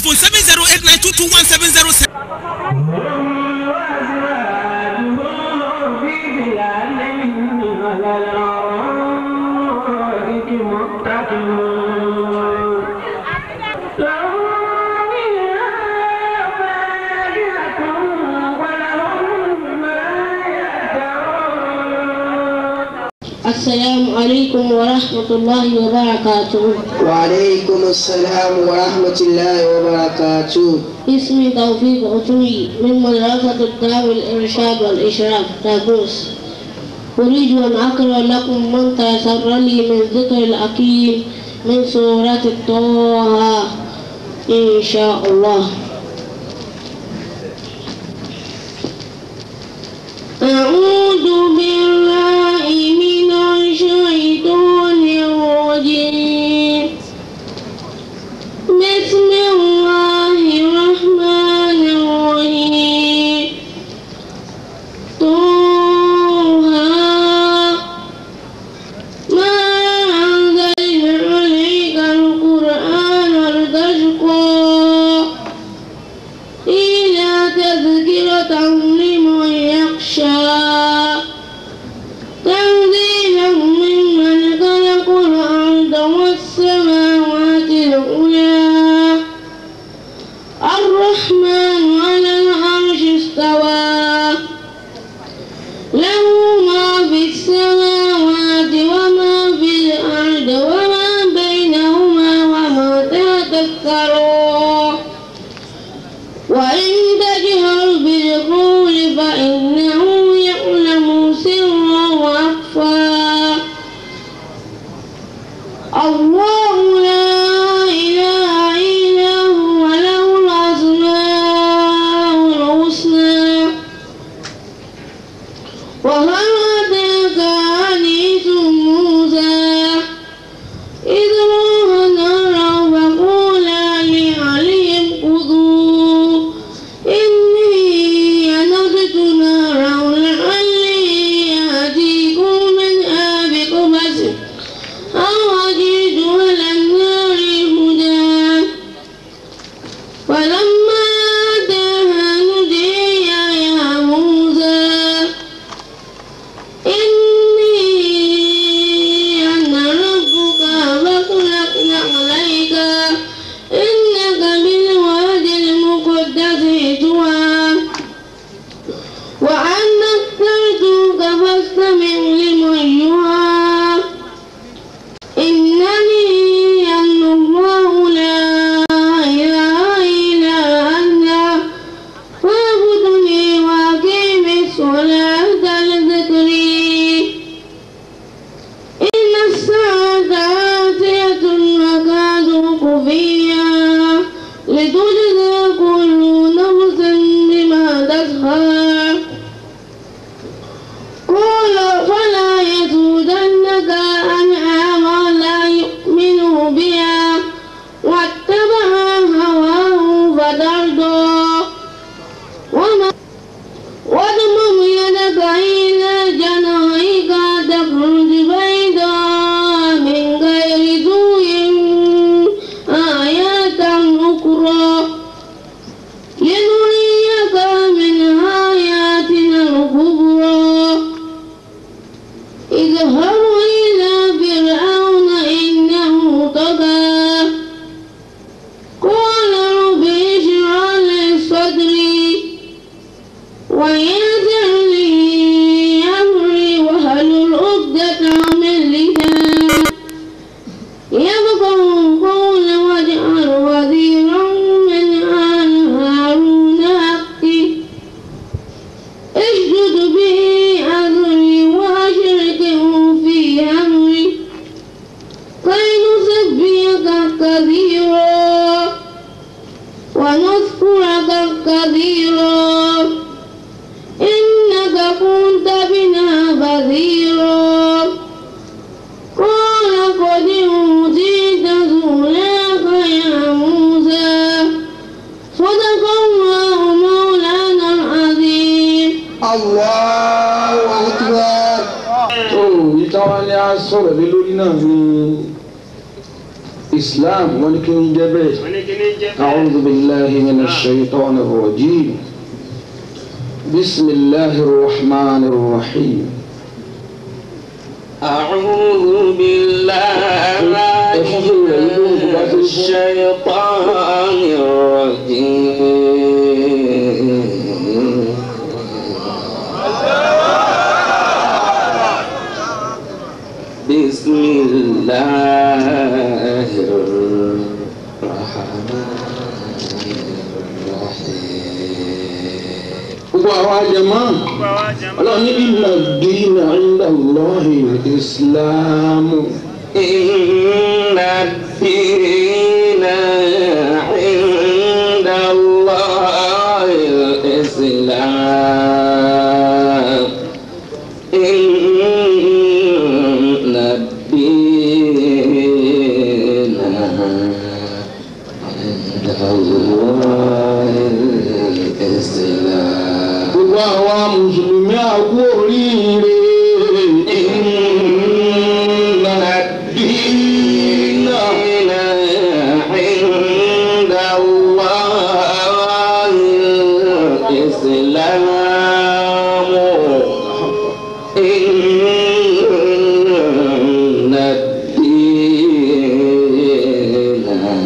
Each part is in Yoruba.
telephone seven zero eight nine two two one seven zero seven. السلام عليكم ورحمة الله وبركاته وعليكم السلام ورحمة الله وبركاته اسمي توفيق عطوي من مدرسة الدار الإرشاد والإشراف تابوس أريد أن أقرأ لكم من تيسر لي من ذكر الأكيم من سورة طه إن شاء الله أعوذ بالله من الشيطان الرجيم بسم الله الرحمن الرحيم طه ما أنزلنا عليك القرآن لتشقى إلا تذكرة لمن يخشى تنزيلا ممن خلق الأرض والسماوات العلى الرحمن على العرش استوى له ما في السماوات وما في الأرض وما بينهما وما تحت الثرى وإن تجهر بالقول فإنه يعلم سرا وأخفى الله لا إله إلا هو له الأسماء الحسنى وهل أتاك حديث موسى إذ روح نارا فقولا لعليهم خذوا إني أنضت نارا لعلي آتيكم منها بقبس أو أجد على النار هدى فلما أتاها نودي يا موسى إني أنا ربك فاطلقنا عليك إنك بالوادي المقدس طوى وأنا اخترتك فاستمع لمن يوحى إنني أنا الله لا إله إلا أنا فاعبدني وأقيم الصلاة لذكري إن الساعة آتية أكاد خفيا لتجزى كل نفس بما تسعى قال فلا يسودنك أنعام لا يؤمن بها واتبع هواه فترضى وما واضمم يدك إلى جناحك تخرج بيضاء من غير سوء آيات أخرى لنريك من آياتنا الكبرى اذهب إلى فرعون إنه طغى قال رب اشرح لي صدري ويسر لي أمري واحلل عقدة من لساني يفقهوا قولي واجعل وزيرا من آل هارون أختي اشدد به أمري وأشركه في أمري كي نسبحك كثيرا ونذكرك كثيرا إنك كنت بنا بصيرا قال قد أوتيت سؤلك يا موسى صدق الله مولانا العظيم Allahu Akbar. tó ìtawálé á sọ̀rọ̀ lé lórí náà ní islam wọn ni kí n jẹ́ bẹ́ẹ̀. wọ́n ní kí ní jẹ́ أعوذ بالله من الشيطان الرجيم بسم الله الرحمن الرحيم أعوذ بالله من الشيطان الرجيم بسم الله الرحمن gbogbo àwọn àjẹmọ́ ọlọ́run ní inna ad-dina 'inda Allahi al-Islam إن الدين عند الله الإسلام إن الدين عند الله الإسلام gbogbo àwọn mùsùlùmí àgbo oríire inna ad-dina عند الله الإسلام إن الدين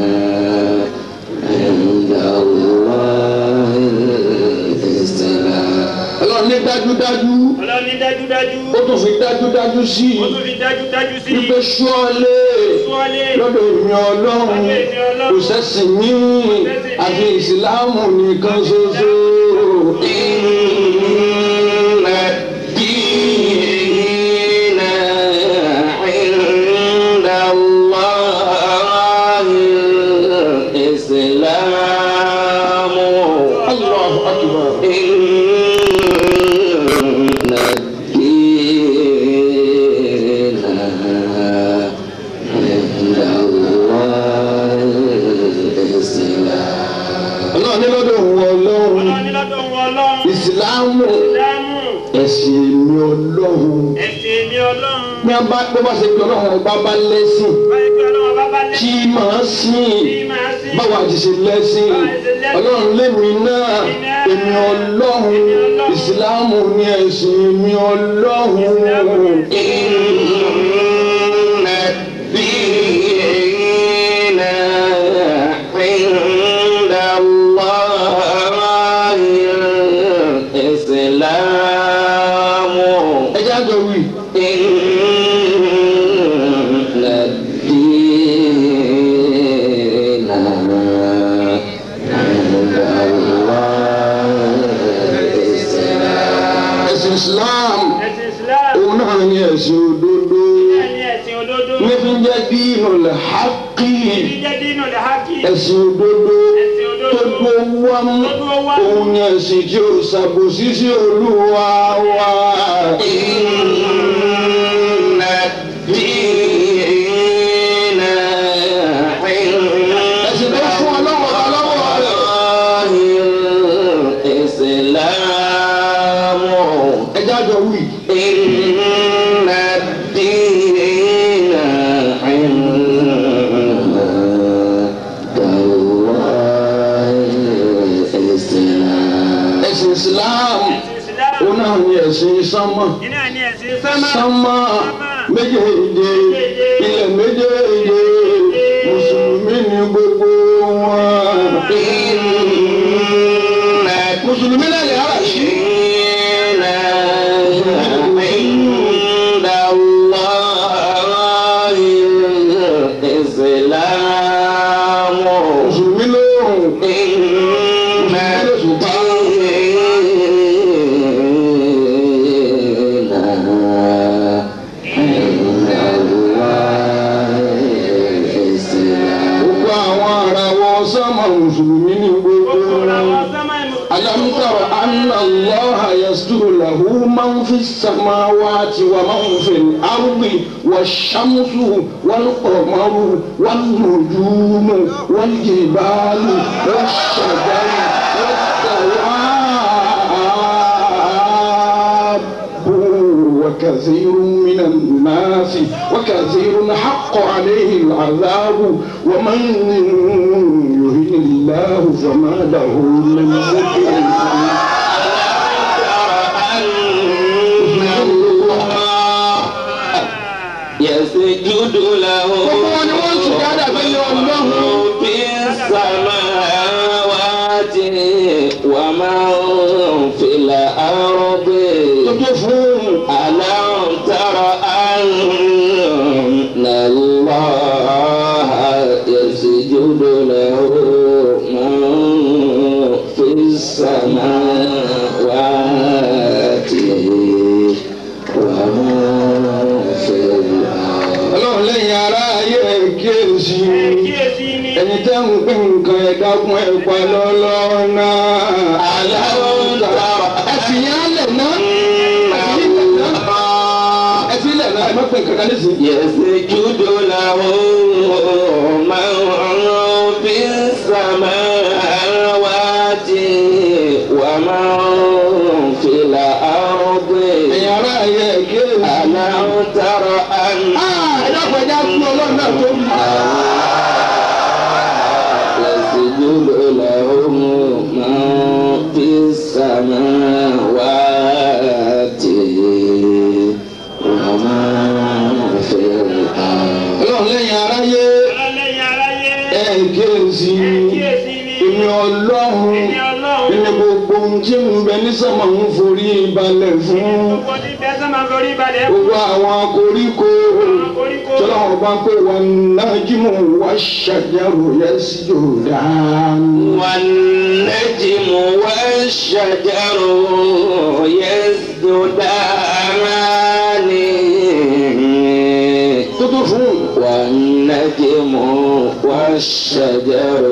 عند الله الإسلام ọlọ́run ní dájúdájú ọlọ́run ní dájúdájú ó tún fi dájúdájú sí ó tún fi dájúdájú sí wípé ṣọ́ọ́lé súnwálé lọ́dọ̀ èmi ọlọ́run kò sẹ́sìn ní àfi ìsìláàmù nìkan ṣoṣo. إن الدين عند الله الإسلام Allahu akbar. إن الدين عند الله الإسلام ọlọ́run ní lọ́dọ̀ òun ọlọ́run ọlọ́run ní lọ́dọ̀ wọn ọlọ́run ìsìláàmù dámù ẹ̀sìn èmi ọlọ́run. ẹ̀sìn mi ọlọ́run bí a bá tó bá ṣe pé ọlọ́run ọba bá lẹ́sìn báyìí pé ọlọ́run bá bá kí lẹ́sìn máa sìn kí máa sí báwa ti ṣe lẹ́sìn ọlọ́run lémi náà èmi ọlọ́run ìsìláàmù ní ẹ̀sìn èmi ọlọ́run. إن الدين عند الله الإسلام ẹ jẹ́ àjọ wí. إن الدين عند الله الإسلام ẹ̀sìn islam ẹ̀sìn islam òun náà ní ẹ̀sìn òdodo ẹni ẹ̀sìn òdodo níbi jẹ́ dínú lè hákì ibi jẹ́ dínú lè hákì ẹ̀sìn òdodo ẹ̀sìn tó òdodo dúró wámú tó dúró wá òun ní ẹ̀sìn tí ó ṣàbòsí sí olúwa wa. إن الدين ẹ̀sìn tó fún ọlọ́wọ́ ọlọ́wọ́ rẹ̀. عند الإسلام ẹ jẹ́ àjọ wí. إن الدين عند الله الإسلام ẹ̀sìn islam ẹ̀sìn islam òun náà ní ẹ̀sìn sánmọ̀ iná ní ẹ̀sìn sámà sánmọ̀ méjèèjì ilẹ̀ méjèèjì mùsùlùmí ní gbogbo wọn. mùsùlùmí náà lè hàrà sí. عند الله الإسلام mùsùlùmí lóhùn. إن الدين عند الله الإسلام gbogbo àwọn arawọ sánmọ̀ mùsùlùmí ní gbogbo gbogbo wọn. àwọn sámà ìmọ̀ ألم تر أن الله يسجد له من في السماوات ومن في الأرض والشمس والقمر والنجوم والجبال والشجر والدواب وكثير من الناس الناس وكثير حق عليه العذاب ومن يهن الله فما له من مكرم يسجد له في السماوات ومن في الأرض ألم تر أن الله يسجد له من في السماوات ومن في الأرض ọlọ́run lẹ́yìn ara ayé kíyèsí kíyèsí ni ẹni tẹ́ ń pín nǹkan ẹ̀dá fún ẹ̀pà lọ́lọ́ náà. ألم تر ẹ̀sìn yẹn á lẹ̀ ná ẹ̀sìn lẹ̀ ná ẹ̀ má pín kankan nísìnyí. يسجد له من في السماوات ومن في الأرض ẹ̀yìn ara ayé kíyèsí. ألم تر أن ẹ̀dá pẹ̀lú fún ọlọ́run náà tó bí. يسجد له من في السماوات ومن في الأرض ọlọ́run lẹ́yìn aráyé ọlọ́lẹ́yìn aráyé ẹ̀ kíyèsí. kíyèsí ni èmi ọlọ́run Èmi Ọlọ́run. ẹni gbogbo ohun tí ń bẹ ní sọ́mọ̀ ń forí balẹ̀ fún gbogbo tí bẹ́ẹ̀ sọ́mà forí balẹ̀ fún gbogbo àwọn koríko koríko tọ́lọ́wọ́n bá pé wọn náà jí mú wá ṣàjẹrò yẹn sí yòdá. والنجم والشجر يسجدان tó tó fún والنجم والشجر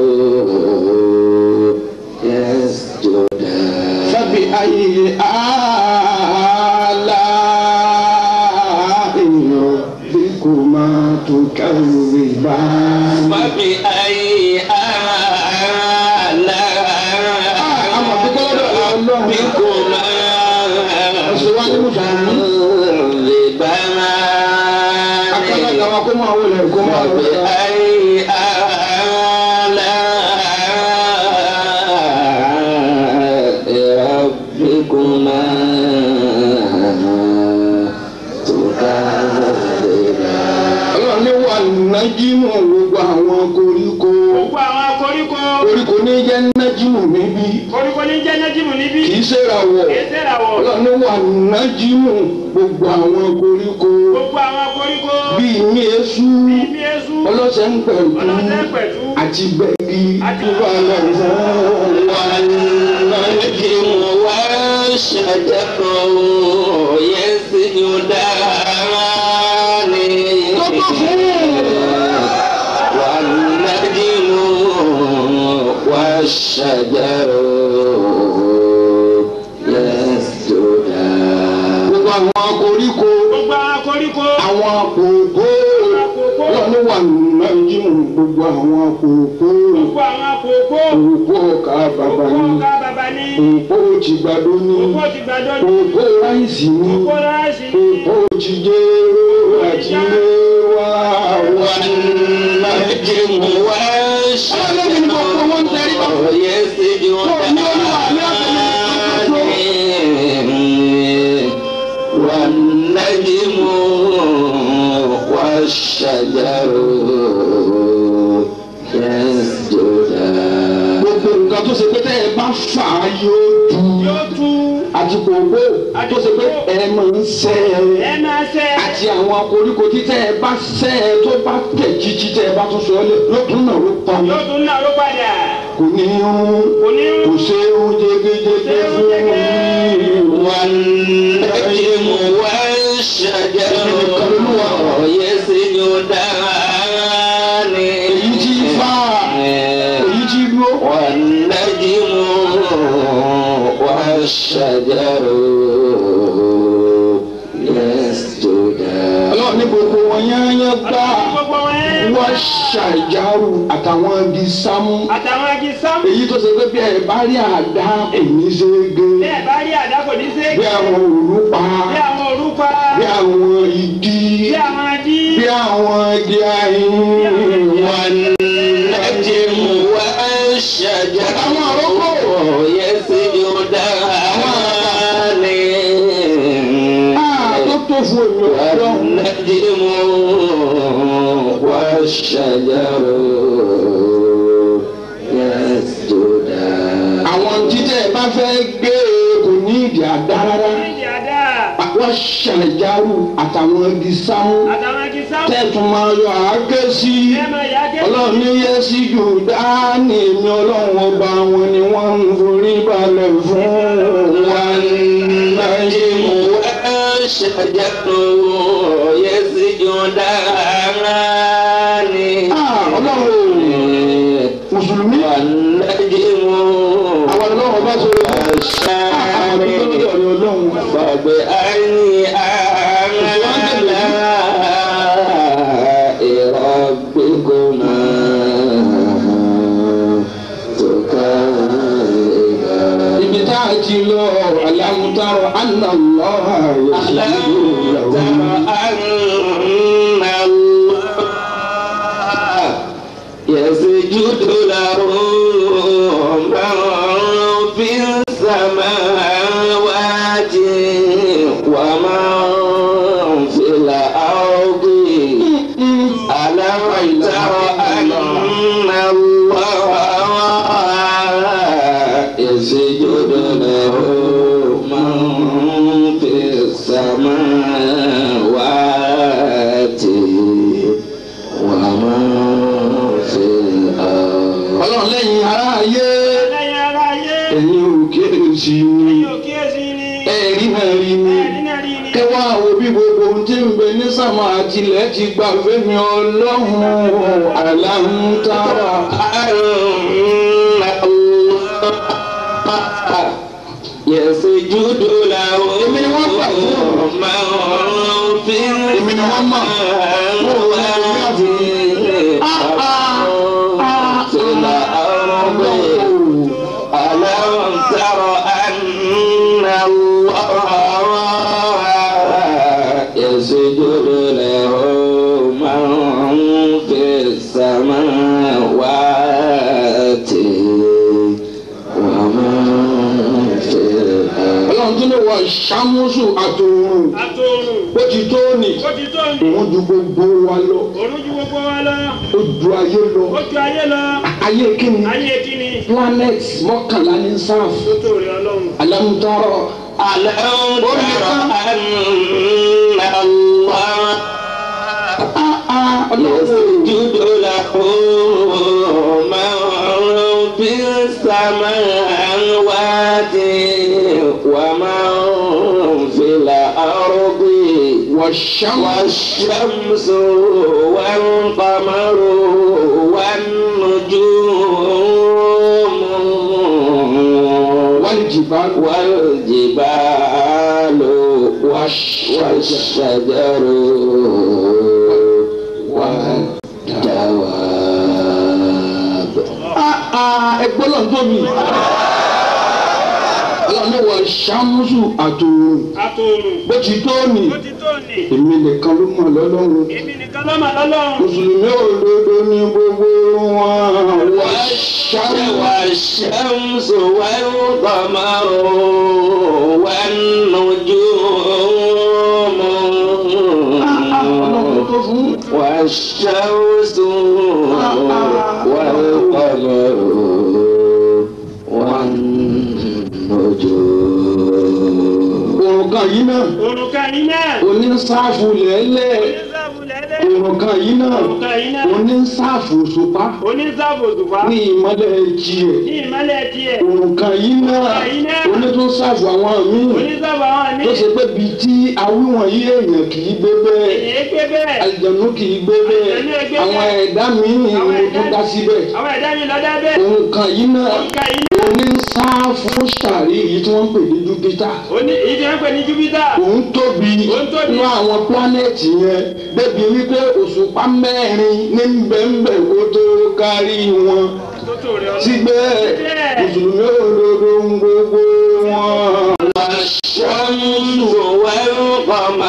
يسجدان fábí ayé àlá èèyàn bí kò máa tó kẹ́rù ìbá. فبأي آلاء àmọ̀ bí kọ́lọ́dọ̀ ọlọ́run ربكما ọ̀sẹ̀ wá ní mùsùlùmí. akọ́lá تكذبان kàwá kó máa wọlé kó máa wọlé. فبأي آلاء ربكما تكذبان ọlọ́run ní wà nájímù gbogbo àwọn koríko gbogbo àwọn koríko koríko ní jẹ́ nájímù níbí koríko ní jẹ́ nẹ́jìmù níbí kì í ṣèràwọ̀ kìí sẹ́ràwọ̀ ọlọ́run ní wà nájímù gbogbo àwọn koríko gbogbo àwọn koríko bíi ní eṣú bíbí esu ọlọ́sẹ̀ ń pẹ̀lú ọlọ́sẹ̀ pẹ̀tù àti gbẹ̀gì Àti- gbogbo àwọn والنجم والشجر يسجدان والنجم والشجر يسجدان gbogbo àwọn koríko gbogbo àwọn koríko àwọn àpòpò ọlọ́run ní wà nájímù gbogbo àwọn àpòpò gbogbo àwọn àpòpò òpó ọkà bàbá òpó ní ọ̀gá bàbá ní òpó tìgbàdo ní òpó ti gbàdọ́ ní òpó ráìsì ní òpó ráìsì ní òpó tìjẹ́rò àti léwà wà والنجم والشجر يسجدان والنجم والشجر يسجدان gbogbo nǹkan tó ṣe pé tẹ́ ẹ bá fà á yóò tú yóò tú àti kòkó tó ṣe pé ẹ máa ń sẹ́ ẹ ẹ máa ṣe àti àwọn koríko tí tẹ́ ẹ bá sẹ́ ẹ tó bá tẹ̀ jíjí tẹ́ ẹ bá tún sọ ẹ lé lókun náà ló pa yóò tún náà ló padà kò ní irun kò ní kò ṣe irun jẹgẹjẹgẹ fún mi. والنجم والشجر يسجدان èyí tí fà èyí tí dúró والنجم والشجر يسجدان ọlọ́run ní gbogbo wọn yányán gbá gbogbo wọn ẹ wọ́n ṣàjárù àtàwọn igi sámú àtàwọn agi sámú èyí tó ṣe pé bí ẹ bá rí àdá kò ní ṣe é gé bẹ́ẹ̀ bá rí àdá kò ní ṣe é bí àwọn òru pa bí àwọn òru pupa. bí àwọn igi Bí àwọn adí. bí àwọn igi ayin wọn والنجم والشجر àwọn àrọ́kọ̀ يسجدان Ah, tó tó fún èmi ọlọ́run والنجم والشجر يسجدان àwọn títẹ̀ bá fẹ́ gbé kò ní ìdí àdá rárá Ìdí àdá. wọ́n ṣàlẹ̀járù àtàwọn igi sámú Àtàwọn igi sáwọn. tẹ̀tún máa yọ àáké sí Ẹ máa yá gé. ọlọ́run ní yẹ sí jù dání èmi ọlọ́run ọba wọn ni wọ́n ń forí balẹ̀ fún والنجم والشجر يسجدان Ah, ọlọ́run mùsùlùmí والنجم àwọn ọlọ́run bá sọ àwọn والشجر ọlọ́run ọlọ́run فبأي آلاء ربكما تكذبان ibi tá a ti lọ alámútárọ anáwó ألم تر أن الله يسجد له من في السماوات ومن في الأرض ألم تر أن الله يسجد له من في السماوات ومن في الأرض ọlọ́run lẹ́yìn ara ayé Lẹ́yìn ara ayé. ẹ̀yin ò kíyèsí ni Yóò kíyèsí ni. ẹ̀rí náà rí ni Ẹ̀rí náà rí ni. kẹwàá wo bí gbogbo ohun tí ń bẹ ní sàmà àtìlẹ́ ti gbà fẹ́mi ọlọ́run alámútárọ. يسجد له Èmi ni wọ́n gbà fún. من في Èmi ni wọ́n mọ̀. السماوات في الأرض ألم تر أن الله يسجد له من في السماوات ومن في الأرض ọlọ́run tún lè wọ ṣàmúsù àtòrùn Àtòrùn. ó ti tó ní Ó ti tó ní. òun ju gbogbo wa lọ Òrùn ju gbogbo wa lọ. ó ju ayé lọ Ó ju ayé lọ. ayé kíni Ayé kíni. planet mọ́kànlá ní sáf Tó tó rí ọlọ́run. alámútárọ. ألم تر أن الله يسجد له من في السماوات ومن في الأرض والشمس والشمس والقمر والنجوم والجبال والجبال والشجر والدواب ẹgbẹ́ lọ́n tóbi ọlọ́run ló wọ ṣàmúsù àtòrùn Àtòrùn. bó ti tó ní Ó ti tó ní. èmi nìkan ló mọ̀ lọ́lọ́run Èmi nìkan ló mà lọ́lọ́run. mùsùlùmí òdodo ní gbogbo wọn wọ́n والشمس والقمر والنجوم ọlọ́run tó fún والشمس والقمر والنجوم òrùka yìí náà Òrùka yìí náà. onísáàfù lẹ́lẹ̀ Onísàbù lẹ́lẹ́. òrùka yìí náà Òrùka yìí náà. onísáàfù òṣùpá Onísàbù òṣùpá. ní ìmọ́lẹ̀ tiẹ̀ Ní ìmọ́lẹ̀ tiẹ̀. òrùka yìí náà Òrùka yìí náà. onítúnsáàfù àwọn míì Onísàbù àwọn àmì. tó ṣe pé bíi tí awíwọ̀n yí èèyàn kì í gbé bẹ́ẹ̀ Èyí pé bẹ́ẹ̀. àlìjànú kì í gbé bẹ́ẹ̀ Àlìjànú ẹ gbé àwọn bẹ́ẹ̀. ẹ̀dá míì ni Àwọn mo ẹ̀dá- tún dá síbẹ̀ Àwọn ẹ̀dá mi lọ́dá bẹ́ẹ̀. òrùka yìí náà Òrùka yìí náà. onísáàfù sàrí yìí tí wọ́n ń pè ní júpítà Oní ìdí wọn pè ní Júpítà. òun tóbi Òun tóbi. nínú àwọn pílánẹ̀tì yẹn débi wípé òṣùpá mẹ́rin ní bẹ́ẹ̀nbẹ́ kó tó kárí wọn Tó tó rí ọlọ́run. síbẹ̀ mùsùlùmí òdodo ń gbogbo wọn. والشمس والقمر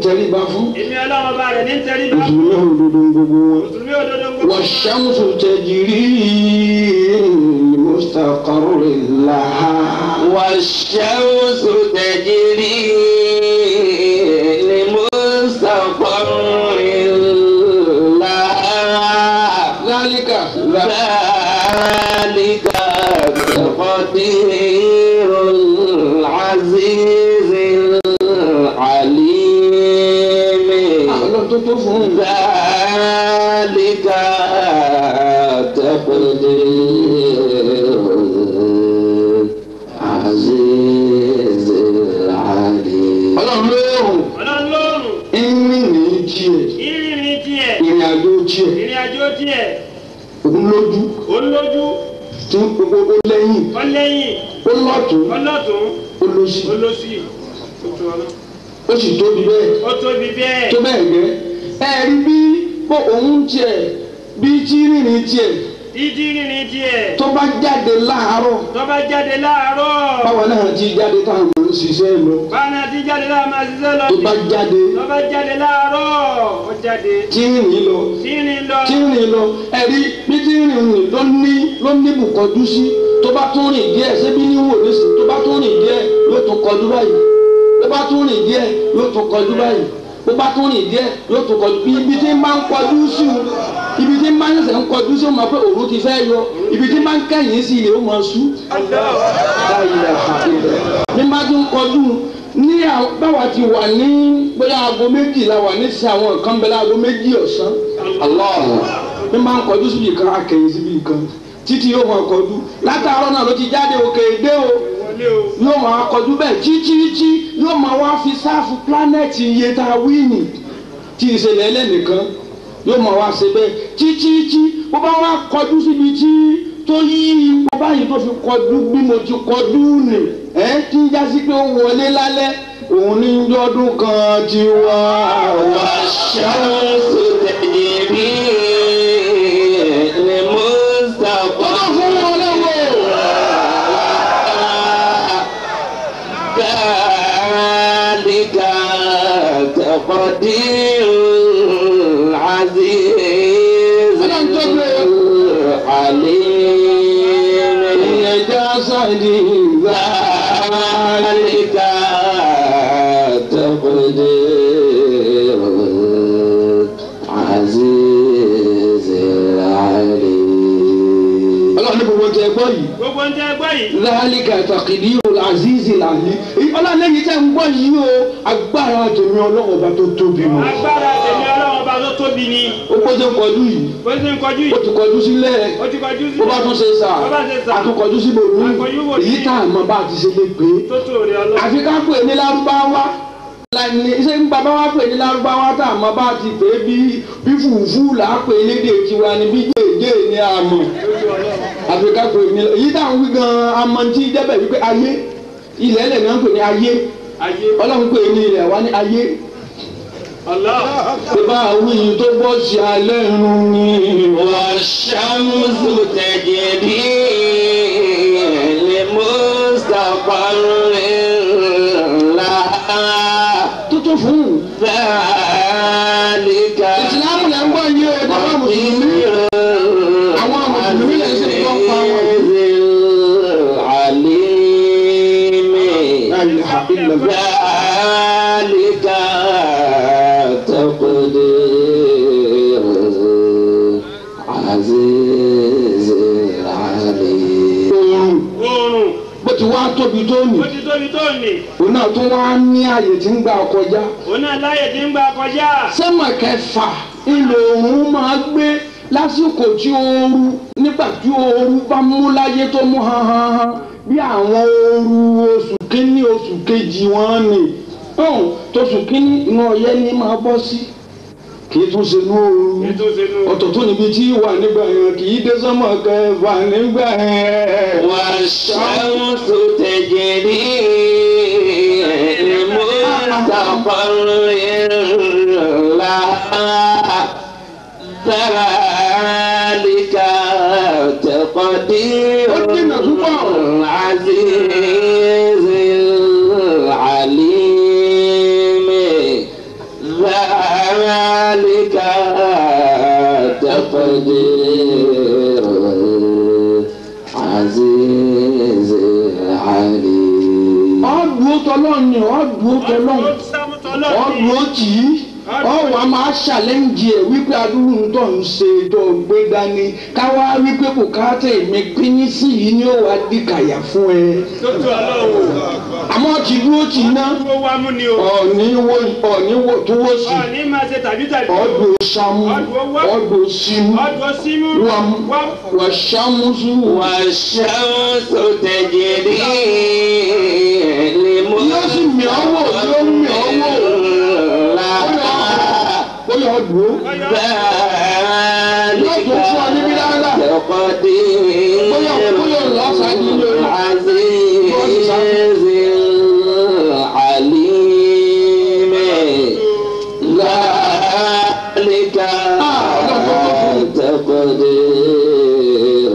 tẹríba fún èmi ọlọ́run ọba rẹ̀ ní tẹríba mùsùlùmí òdodo ń gbogbo wọn. mùsùlùmí òdodo ń gbogbo والشمس تجري لمستقر لها والشمس تجري لمستقر لها ذلك ذلك تقدير العزيز العليم ọlọ́run tó tó fún un. ذلك تقدير العزيز العليم ọlọ́run lóòrùn ọlọ́run lóòrùn ìrìn ní tiẹ̀ ìrìnrìn tiẹ̀ ìrìn àjò tiẹ̀ ìrìn àjò tiẹ̀ òun lójú òun lójú tí gbogbo ó lẹ́yìn ọlẹ́yìn ó lọ́tún ọlọ́tún ó lọ́sí olósì tuntun ọlọ́ ó sì tóbi bẹ́ẹ̀ ó tóbi bẹ́ẹ̀ tó bẹ́ẹ̀ gẹ́ ẹ rí bí bó òun tiẹ̀ bí tí rìnrìn tiẹ̀ dídí rìnrìn tiẹ̀ tó bá jáde láàárọ̀ tó bá jáde láàárọ̀ báwa náà ti jáde táwọn ọmọ ń ṣiṣẹ́ lọ báwọn àti jáde láà máa ṣiṣẹ́ lọ tó bá jáde tó bá jáde láàárọ̀ ó jáde tí rìnrìn lọ rìnrìn lọ tí rìn lọ ẹ̀rí bí tí rìn rìn ló ní ló ní bùkọ́jú sí tó bá tún rìn díẹ̀ ṣébí ní wò lẹ́sìn tó bá tún rìn díẹ̀ yóò tún kọjú báyìí tó bá tún rìn díẹ̀ yóò tún kọjú báyìí tó bá tún rìn díẹ̀ yóò tún kọjú ibi tí ń bá ń kọjú sí o ibi tí ń bá ń ṣẹ̀ṣẹ̀ ń kọjú sí o máa pé òru ti fẹ́ yọ ibi tí ń bá ń kẹ́yìn sí ilé ó máa sú. ní bá tún kọjú ní àwọn báwa ti wà ní bóyá aago méjì la wà ní sí àwọn nǹkan bẹ́ẹ̀ láago méjì ọ̀sán ní máa ń kọjú síbi kan akẹ́yìn síbi kan títí yóò máa kọjú látàárọ̀ náà ló ti jáde òkè èdè o wọlé o yóò máa kọjú bẹ́ẹ̀ títí yóò máa wá fi sáàfù pílánẹ̀tì iye tá a wí nì tí ìṣẹ̀lẹ̀ ẹlẹ́nìkan yóò máa wá ṣe bẹ́ẹ̀ títí bó bá wá kọjú síbi tí tó yí ipò báyìí tó fi kọjú bí mo ti kọjú nì ẹ́ tí ń jásí pé ó wọlé lálẹ́ òun ní ọdún kan ti wá wá والشمس تجري لمستقر Ọlọ́run fún wọn lọ́wọ́. ذلك تقدير العزيز العليم ẹja sáàdì ذلك تقدير العزيز العليم ọlọ́run ní gbogbo tẹ gbọ́ yìí gbogbo ń jẹ́ ẹgbẹ́ yìí láàlìkà tàkìdí azizi làlí ọlọ́run lẹ́yìn tẹ́ ń gbọ́ yìí o agbára tèmi ọlọ́run ọba tó tóbi mọ́ agbára tèmi ọlọ́run ọba tó tóbi ni ó gbọ́dọ̀ kọjú yìí bó ṣe ń kọjú ó yìí ti kọjú sílẹ̀ ó ti kọjú sí bó bá tún ṣe sà bó bá ṣe sà àtúnkọjú sí bòmí Àkọjú bòmí. èyí tá a mọ bá a ti ṣe lè pé tó tó rẹ ọlọ́run àfi ká pè ní lárúbáwá lani ṣé ń bàbá wa pè ní lárúbáwá tá a mọ bá a ti pè é bí bí fùfú là á pè é lédè tiwa ni bí jèjé ni a mọ̀ àfi ká pè ní èyí tá à ń wí gan-an amọ̀ntí débẹ̀ wípé ayé ilẹ̀ ẹlẹ̀ náà ń pè ní ayé ayé ọlọ́run pè ní ilẹ̀ wa ní ayé ọlọ́run pé bá a wí yìí tó bọ́ sí alẹ́ irun ni والشمس تجري لمستقر لها tó tó fún un. ذلك ìsìlámù lẹ́ ń gbọ́ yìí o ẹ̀dá wa mùsùlùmí. Àwọn mùsùlùmí lè ṣe gbọ́ pa wọn. العليم La ilaha illallah. ذلك تقدير عزيز العليم oorun oòrùn bó ti wá tóbi tó nì ó ti tóbi tó nì òun náà tún wá ní àyè tí ń gbà kọjá òun náà láyè tí ń gbà kọjá sẹ́mà kẹfà ilẹ̀ òun máa gbé lásìkò tí ooru nígbà tí ooru bá mú láyé tó mú hanhanhan bí àwọn ooru oṣù kínní oṣù kejì wọn ni ọ̀hún tóṣù kínní inú ọyẹ́ ní máa bọ́ sí kì í tún ṣe inú ooru ètò ìṣèlú ọ̀tọ̀ tó níbi tí wà nígbà yẹn kì í dé sọ́mọ̀ kẹfà nígbà yẹn. والشمس تجري لمستقر لها ذلك تقدير العزيز العليم تقدير العزيز العليم ọ̀dùn tọ́lọ́ọ̀ni ọ̀dùn tọ́lọ́ọ̀ni Ó sámú tọ́lọ́ ni. ọ̀dùn ó tì í ọ̀wọ́ a máa ṣàlẹ́ǹjì ẹ̀ wípé adúrú ń tọ̀ ń ṣe tó gbé dání káwá wípé bùkátà èmi pínín sí yìí ni ó wàá di kàyà fún ẹ Tótó ọlọ́run. àmọ́ ti dúró tì í ná Dúró wá mú ni o. ọ̀ní wo ọ̀ní wo tó wó sí Ọ̀ní máa ṣe tàbí tàbí. ọ̀dùn sàmú ọ̀dùn símú Ọdún símú. wàm Wám. wà sàmúsù والشمس تجري yóò sì mì ọ́ wò yóò mì ọ́ wò لمسرها ó yọ ọdún ó ذلك تقدير العزيز العليم ذلك تقدير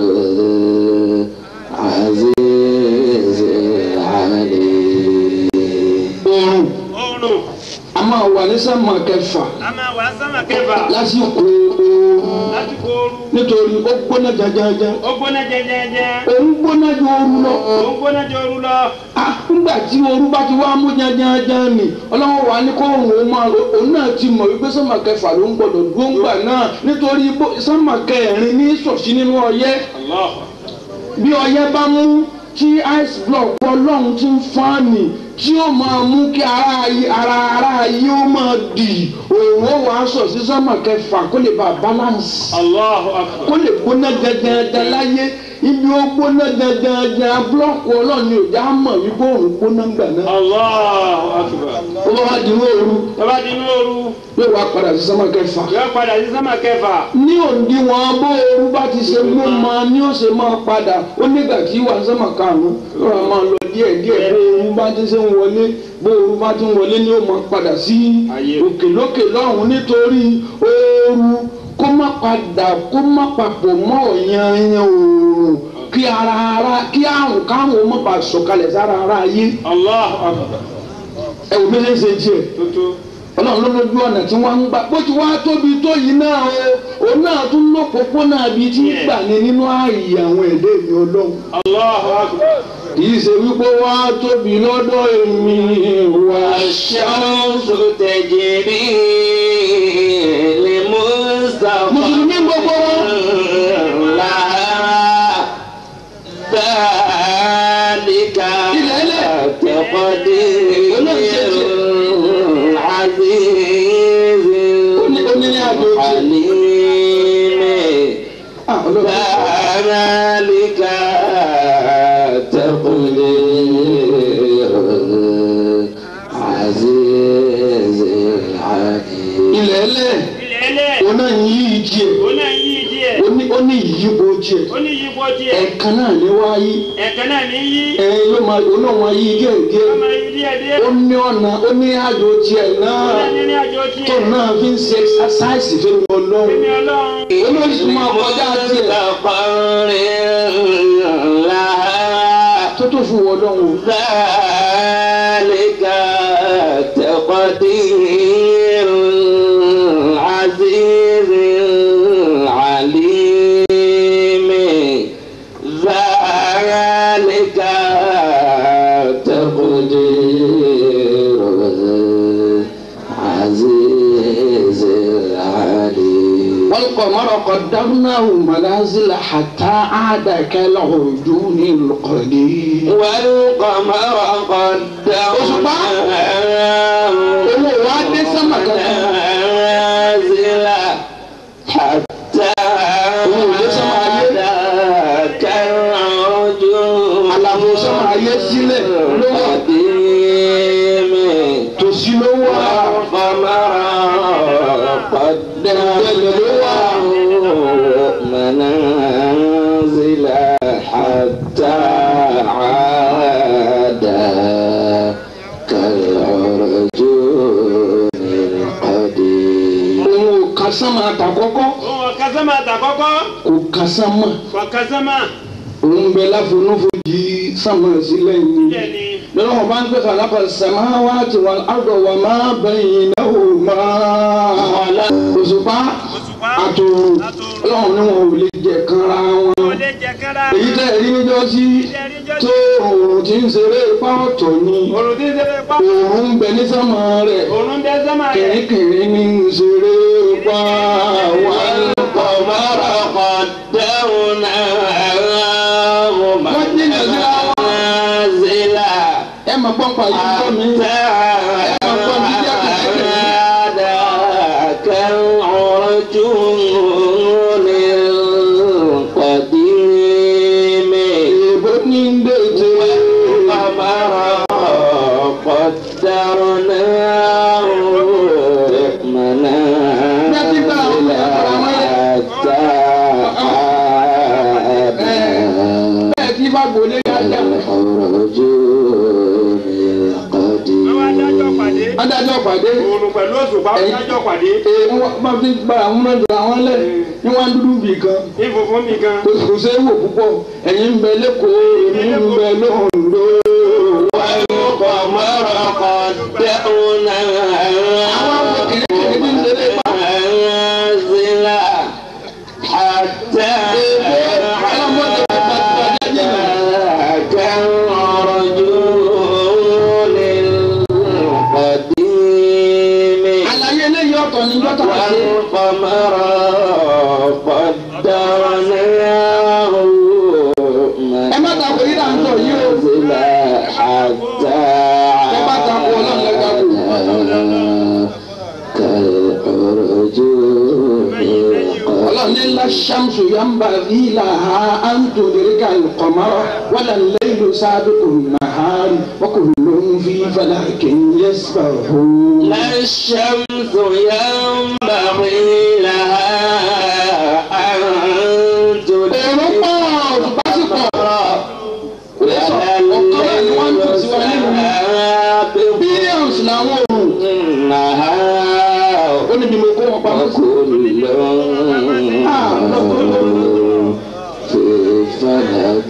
العزيز العليم oorun Oòrùn. a máa wà ní sánmà kẹfà A máa wà sámà kẹfà. lásìkò oorun Lásìkò ooru. nítorí ó gbóná jajaja Ó gbóná jẹjẹjẹ. òun gbóná ju oorun lọ Ó ń gbóná jẹ ooru lọ. Ah, nígbà tí oorun bá ti wá mú jajaja ni ọlọ́wọ́ wa ní kóòrùn ó máa ro òun náà ti mọ̀ wípé sánmà kẹfà ló ń gbọdọ̀ dúró ńgbà náà nítorí bó- sánmà kẹrin ní sọ̀sí nínú ọyẹ́ Allah. bí ọyẹ́ bá mú tí ice block ọlọ́run ti ń fáànì tí ó máa mú kí ara ayé- ara ara ayé ó máa dì òun ó wàá sọ̀ sí sánmà kẹfà kó lè bá balance Allahu akbar. kó lè gbóná gangan láyé ibi ó gbóná gangan búlọ́ọ̀kù ọlọ́ọ̀ni ò já mọ̀ wípé òun gbóná gbà náà. Allahu akbar. ó bá wá di ní òru Tọ́ba di inú ooru. yóò wá padà sí sánmà kẹfà. Yóò padà sí sámà kẹfà. ní òǹdíwọ̀n bó ooru bá ti ṣe mú ma ni ó ṣe máa padà ó nígbà tí wà sánmà karùn-ún yóò wá máa lọ díẹ̀ díẹ̀ bó ooru bá ti ṣe ń wọlé bó ooru bá ti ń wọlé ni ó máa padà sí Ayé. òkè lókè lọ́hùn nítorí ooru kó má padà kó má papọ̀ mọ́ ọ̀yanyan oòrùn kí ara ara kí àrùn kárùn ó má bàa sọ̀kalẹ̀ sára ara ayé Allahu akbar. ẹ wò bí ṣe ń ṣe tiẹ̀ Tótó. ọlọ́run ló lójú ọ̀nà tí wọ́n ń gbà bó ti wá tóbi tó yìí náà o òun náà tún lópòpónà bíi tí ń gbà ní nínú ààyè àwọn èdè mi ọlọ́run Allahu akbar. kì í ṣe wípé wá tóbi lọ́dọ̀ èmi wá والشمس تجري لمستقر mùsùlùmí gbogbo wọn لها ذلك تقدير العزيز الحليم Ah, ọlọ́run. ذلك تقدير العزيز العليم ilẹ̀ ẹlẹ́ Ilẹ̀ ẹlẹ́. òun náà ń yí ìjì ẹ̀ Ó náà ń yí díẹ̀. ó ní ó ní ìyípo ìjì ẹ̀ Ó ní yípo díẹ̀. ẹ̀ẹ̀kan náà ní wá yí Ẹ̀kan náà ní yí. ẹ̀ yóò máa òun náà máa yí díẹ̀ díẹ̀ Ó máa yí díẹ̀ díẹ̀. ó ní ọ̀nà ó ní àjò tiẹ̀ Ó náà náà ní ní àjọ tó tiẹ̀. náà fi ń ṣe exercise fẹ́mi ọlọ́run. Èmi ọlọ́run. olórí tó máa kọjá tiẹ̀ مستقر لها tó tó fún wọn lọ́wọ́. ذلك تقدير العزيز العليم ذلك تقدير العزيز العليم والقمر قدرناه منازل حتى عاد كالعرجون القديم. والقمر قدرناه owó wa dé sánmà kankan. منازل حتى عاد كالعرجون àlàfo sánmà ayé sílẹ̀ ló wà القديم tòsí ló wà. والقمر قدرناه منازل حتى عاد كالعرجون القديم òun ò ka sánmà àtàkọ́kọ́ Òun ọ̀ka sámà àtàkọ́kọ́. kò ka sánmà Kọ̀ọ̀ka sámà. òun bẹ láfonúfojì sánmà sílẹ̀ yìí. Ilẹ̀ ni. lọ́wọ́ wọn bá ń pè kàlákà sàmáwá tí wọn àrùn wà má bẹ̀yìn náà ò má. òṣùpá àtùpá àtòrò àtòrò ọlọ́run ní wọn ò lè jẹ kanra wọn kò lè jẹ kára èyí tẹ́ rí níjọ́ sí tó òòrùn tí ń ṣeré ipá ọ̀tọ̀ ni òrùn tí ń ṣe fẹ́ pa òòrùn ń bẹ ní sánmà rẹ̀ òrùn dé sọ́mà rẹ̀ kìrìkìrì ní ń ṣeré ipá wà والقمر قدرناه منازل ẹ máa gbọ́n pa yìí gbọ́ mi عاد كالعرجون القديم èèbó ní ń dèjé القمر قدرناه منازل حتى عاد bẹ́ẹ̀ tí bá gbolé dáadáa العرجون القديم wọ́n adájọ́ pàdé adájọ́ pàdé òrùn pẹ̀lú òṣùpá wọ́n adájọ́ pàdé ee wọ́n máa fi gba àwọn mẹ́jọ àwọn lẹ̀ ní wọ́n á dúdú bì kan ní funfun mi gan kò kò ṣe é wò púpọ̀ ẹ̀yin ń bẹ lẹ́kọ̀ọ́ èmi ń bẹ lóhùndó. والقمر قدرناه منازل حتى كالرجول القديم àlàyé eléyìí ọ̀tọ̀ ní jọ́tà wá sí. والقمر قدرناه ẹ má ta kò yíra ń tọ̀ yìí o. منازل حتى ẹ má ta kò ọlọ́run lẹ́ka kù. ọlọ́run ní ńlá ṣàmùsù yamba ìlà ha à ń tò lérí ká ìkọ̀mọ́rọ́ wàlà lẹ́yìn sábẹ́ ònàhárì wọ́n kò lóun fi fàlà kẹ́yìn sàhó. لا الشمس ينبغي لها أن èrò pọ̀ òṣùpá sì pọ̀. ولا الليل سابق billions làwọn òrùn. النهار ó ní bí mo kó wọn pamọ́ sí. وكل في فلك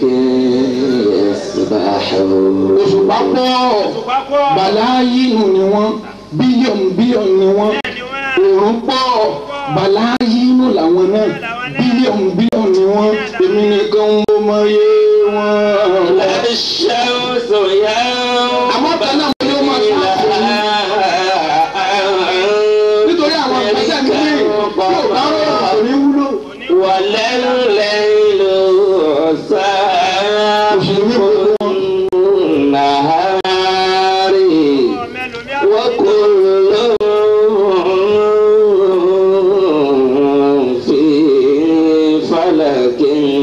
يسبحون òṣùpá pọ̀ òṣùpá pọ̀ bàláyínù ni wọ́n bílíọ̀nù bílíọ̀nù ni wọ́n bẹ́ẹ̀ ni wọ́n òrùn pọ̀ bàláyínù làwọn náà bílíọ̀nù bílíọ̀nù ni wọ́n èmi nìkan mo mọ iye wọn. لا الشمس àmọ́ kan náà mo ní ó máa ينبغي sáfù ní. nítorí àwọn ìgbésẹ̀ mi ní yóò bá rọrùn kò ní wúlò. ولا الليل سابق النهار mẹ́lòmí وكل في فلك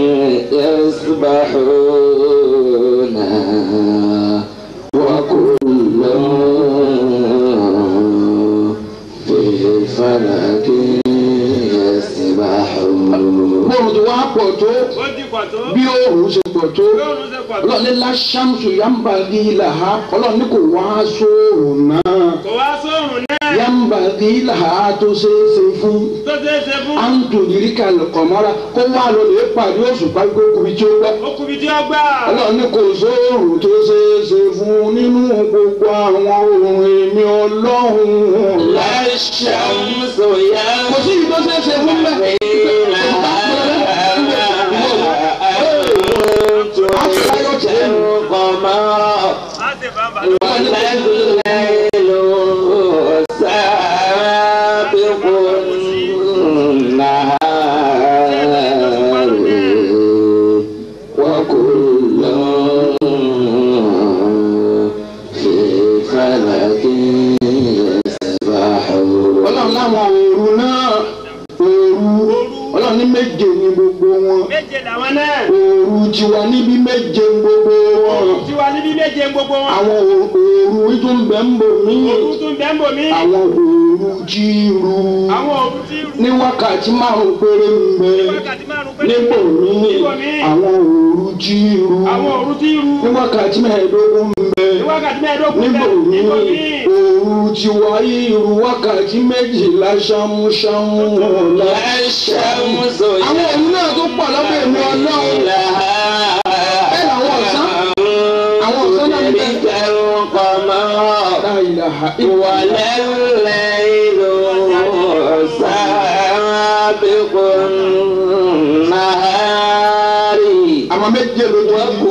يسبحون وكل في فلك يسبحون bóòrùn ti wá pọ̀ tó ó ti pọ̀ tó bí òòrùn ṣe pọ̀ tó bí òrùn ṣe pọ̀ tó ọlọ́ọ̀ni láṣàmùsù yàmbá rí làhá ọlọ́ọ̀ni kò wá sóòrùn náà kò wá sóòrùn náà yàmbá rí làhá tó ṣeé ṣe fún tó ṣeé ṣe fún àǹtòlìrí kàlùkọ̀mọ́ra kó wá lọ lè pàdé òṣùpá gbókùnrin tí ó gbà. ó kúbi tí ó gbà ọlọ́ọ̀ni kò sóòrùn tó ṣeé ṣe fún nínú gbogbo àwọn òòrùn èmi ọlọ́run. لا الشمس kò sí ibi tó ṣeé ṣe fún bẹ́ẹ̀. القمر á sì bá bàbá ولا الليل سابق النهار وكل في فلك يسبحون ọlọ́run láwọn òòrùn náà òòrù ọlọ́run ní méje ní gbogbo wọn méje làwọn náà òòrù tiwa níbi méje ní gbogbo wọn tiwa níbi méje gbogbo wọn àwọn òòrù tún bẹ̀ ń bò mí òru tún bẹ́ẹ̀ ń bò mí àwọn òòrù jíru àwọn òru tí rú ní wákàtí márùn péré ń bẹ wákàtí márùn pé níbò mí níbò mí àwọn òòrù jíru àwọn òru tí rú ní wákàtí mẹ́ẹ̀ẹ́dógún ń bẹ ní wákàtí mẹ́ẹ̀ẹ́dógún níbò bẹ́ẹ̀ mí níbò mí òòrù tiwa irú wákàtí méjìlá ṣámúṣámú ọ̀la. لا الشمس àwọn òòrùn náà tó pọ̀ lọ́dọ̀ èmi ọlọ́run لها bẹ́ẹ̀ làwọn ọ̀sán àwọn ọ̀sán náà ń bẹ. ذلك القمر La ilaha ولا الليل سابق àwọn méje lójú méje.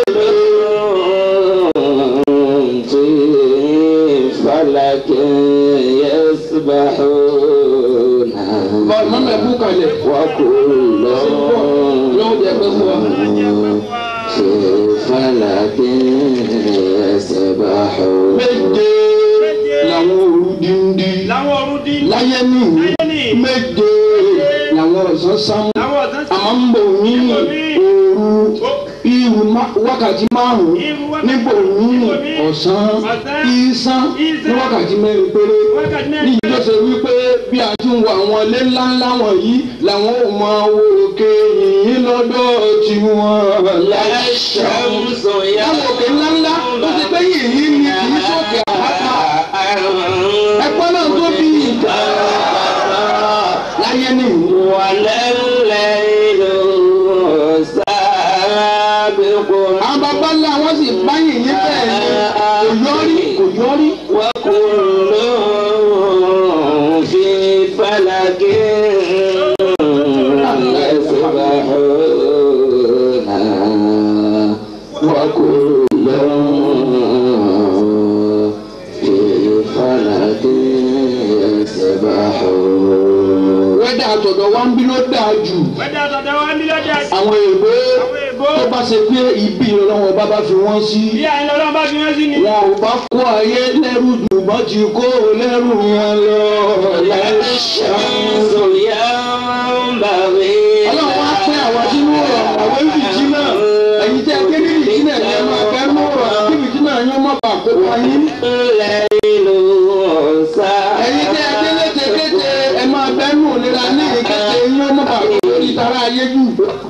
في فلك يسبحون bọ́ọ̀lù mọ́mọ́ ẹ̀kú kalẹ̀. وكل yóò jẹ́ pé fún wa. في فلك يسبحون méje làwọn òru díndí. Láwọn ọ̀run dín. láyé ní Láyé ní. méje làwọn ọ̀sán sámú. Láwọn ọ̀sán sí. àmọ́ ń bò ní òru irú má- wákàtí márùn-ún Irú wákàtí- níbò ní níbòmí ọ̀sán ọ̀sán, ìsán ní ìsán, wákàtí mẹ́rin péré Wákàtí ní mẹ́rin. ìjọ ṣe wípé bí a ti ń wo àwọn ilé ńláńlá wọ̀nyí làwọn ò mọ owó òkè yìnyín lọ́dọ̀ tiwọn. الشمس àwọn òkè ńláńlá ó ti pé yìnyín ni kì í sókè àpáta ẹ̀pọ́ náà tóbi láyé nìyí. ولا الليل سابق àwọn bàbá ńlá wọn sì bá yìnyín bẹ́ẹ̀ ni kò yọrí kò yọrí. وكل في فلك يسبحون وكل في فلك يسبحون wẹ́dà àtọ̀dọ̀ wa ń bí ló dáa jù. Wẹ́dà tọ̀dọ̀ wa ń bí lọ́jà. àwọn èèbó Àwọn èèbó. tó bá ṣe pé ibi ìrọ̀lọ́wọ́ bá bá fi wọ́n sí. Bí àyìn lọ́lọ́run bá fi wọ́n sí ni. wọn ò bá kó ayé lẹ́rù jù bọ́ ti kó lẹ́rù yẹn lọ. الشمس ينبغي ọlọ́run wá pín àwọn sínú ọ̀rọ̀ àwọn ìbìjì náà ẹ̀yin tẹ́ ké ní ìbìjì náà ẹ̀ máa fẹ́ mú ọ̀rọ̀ kí ìbìjì náà yín má bàa kó pa yín. الليل ẹ̀yin tẹ́ ké létekéte ẹ̀ máa bẹ́ nù nira ní ìkéte yín ó má bàa kó lórí tara ayé jù.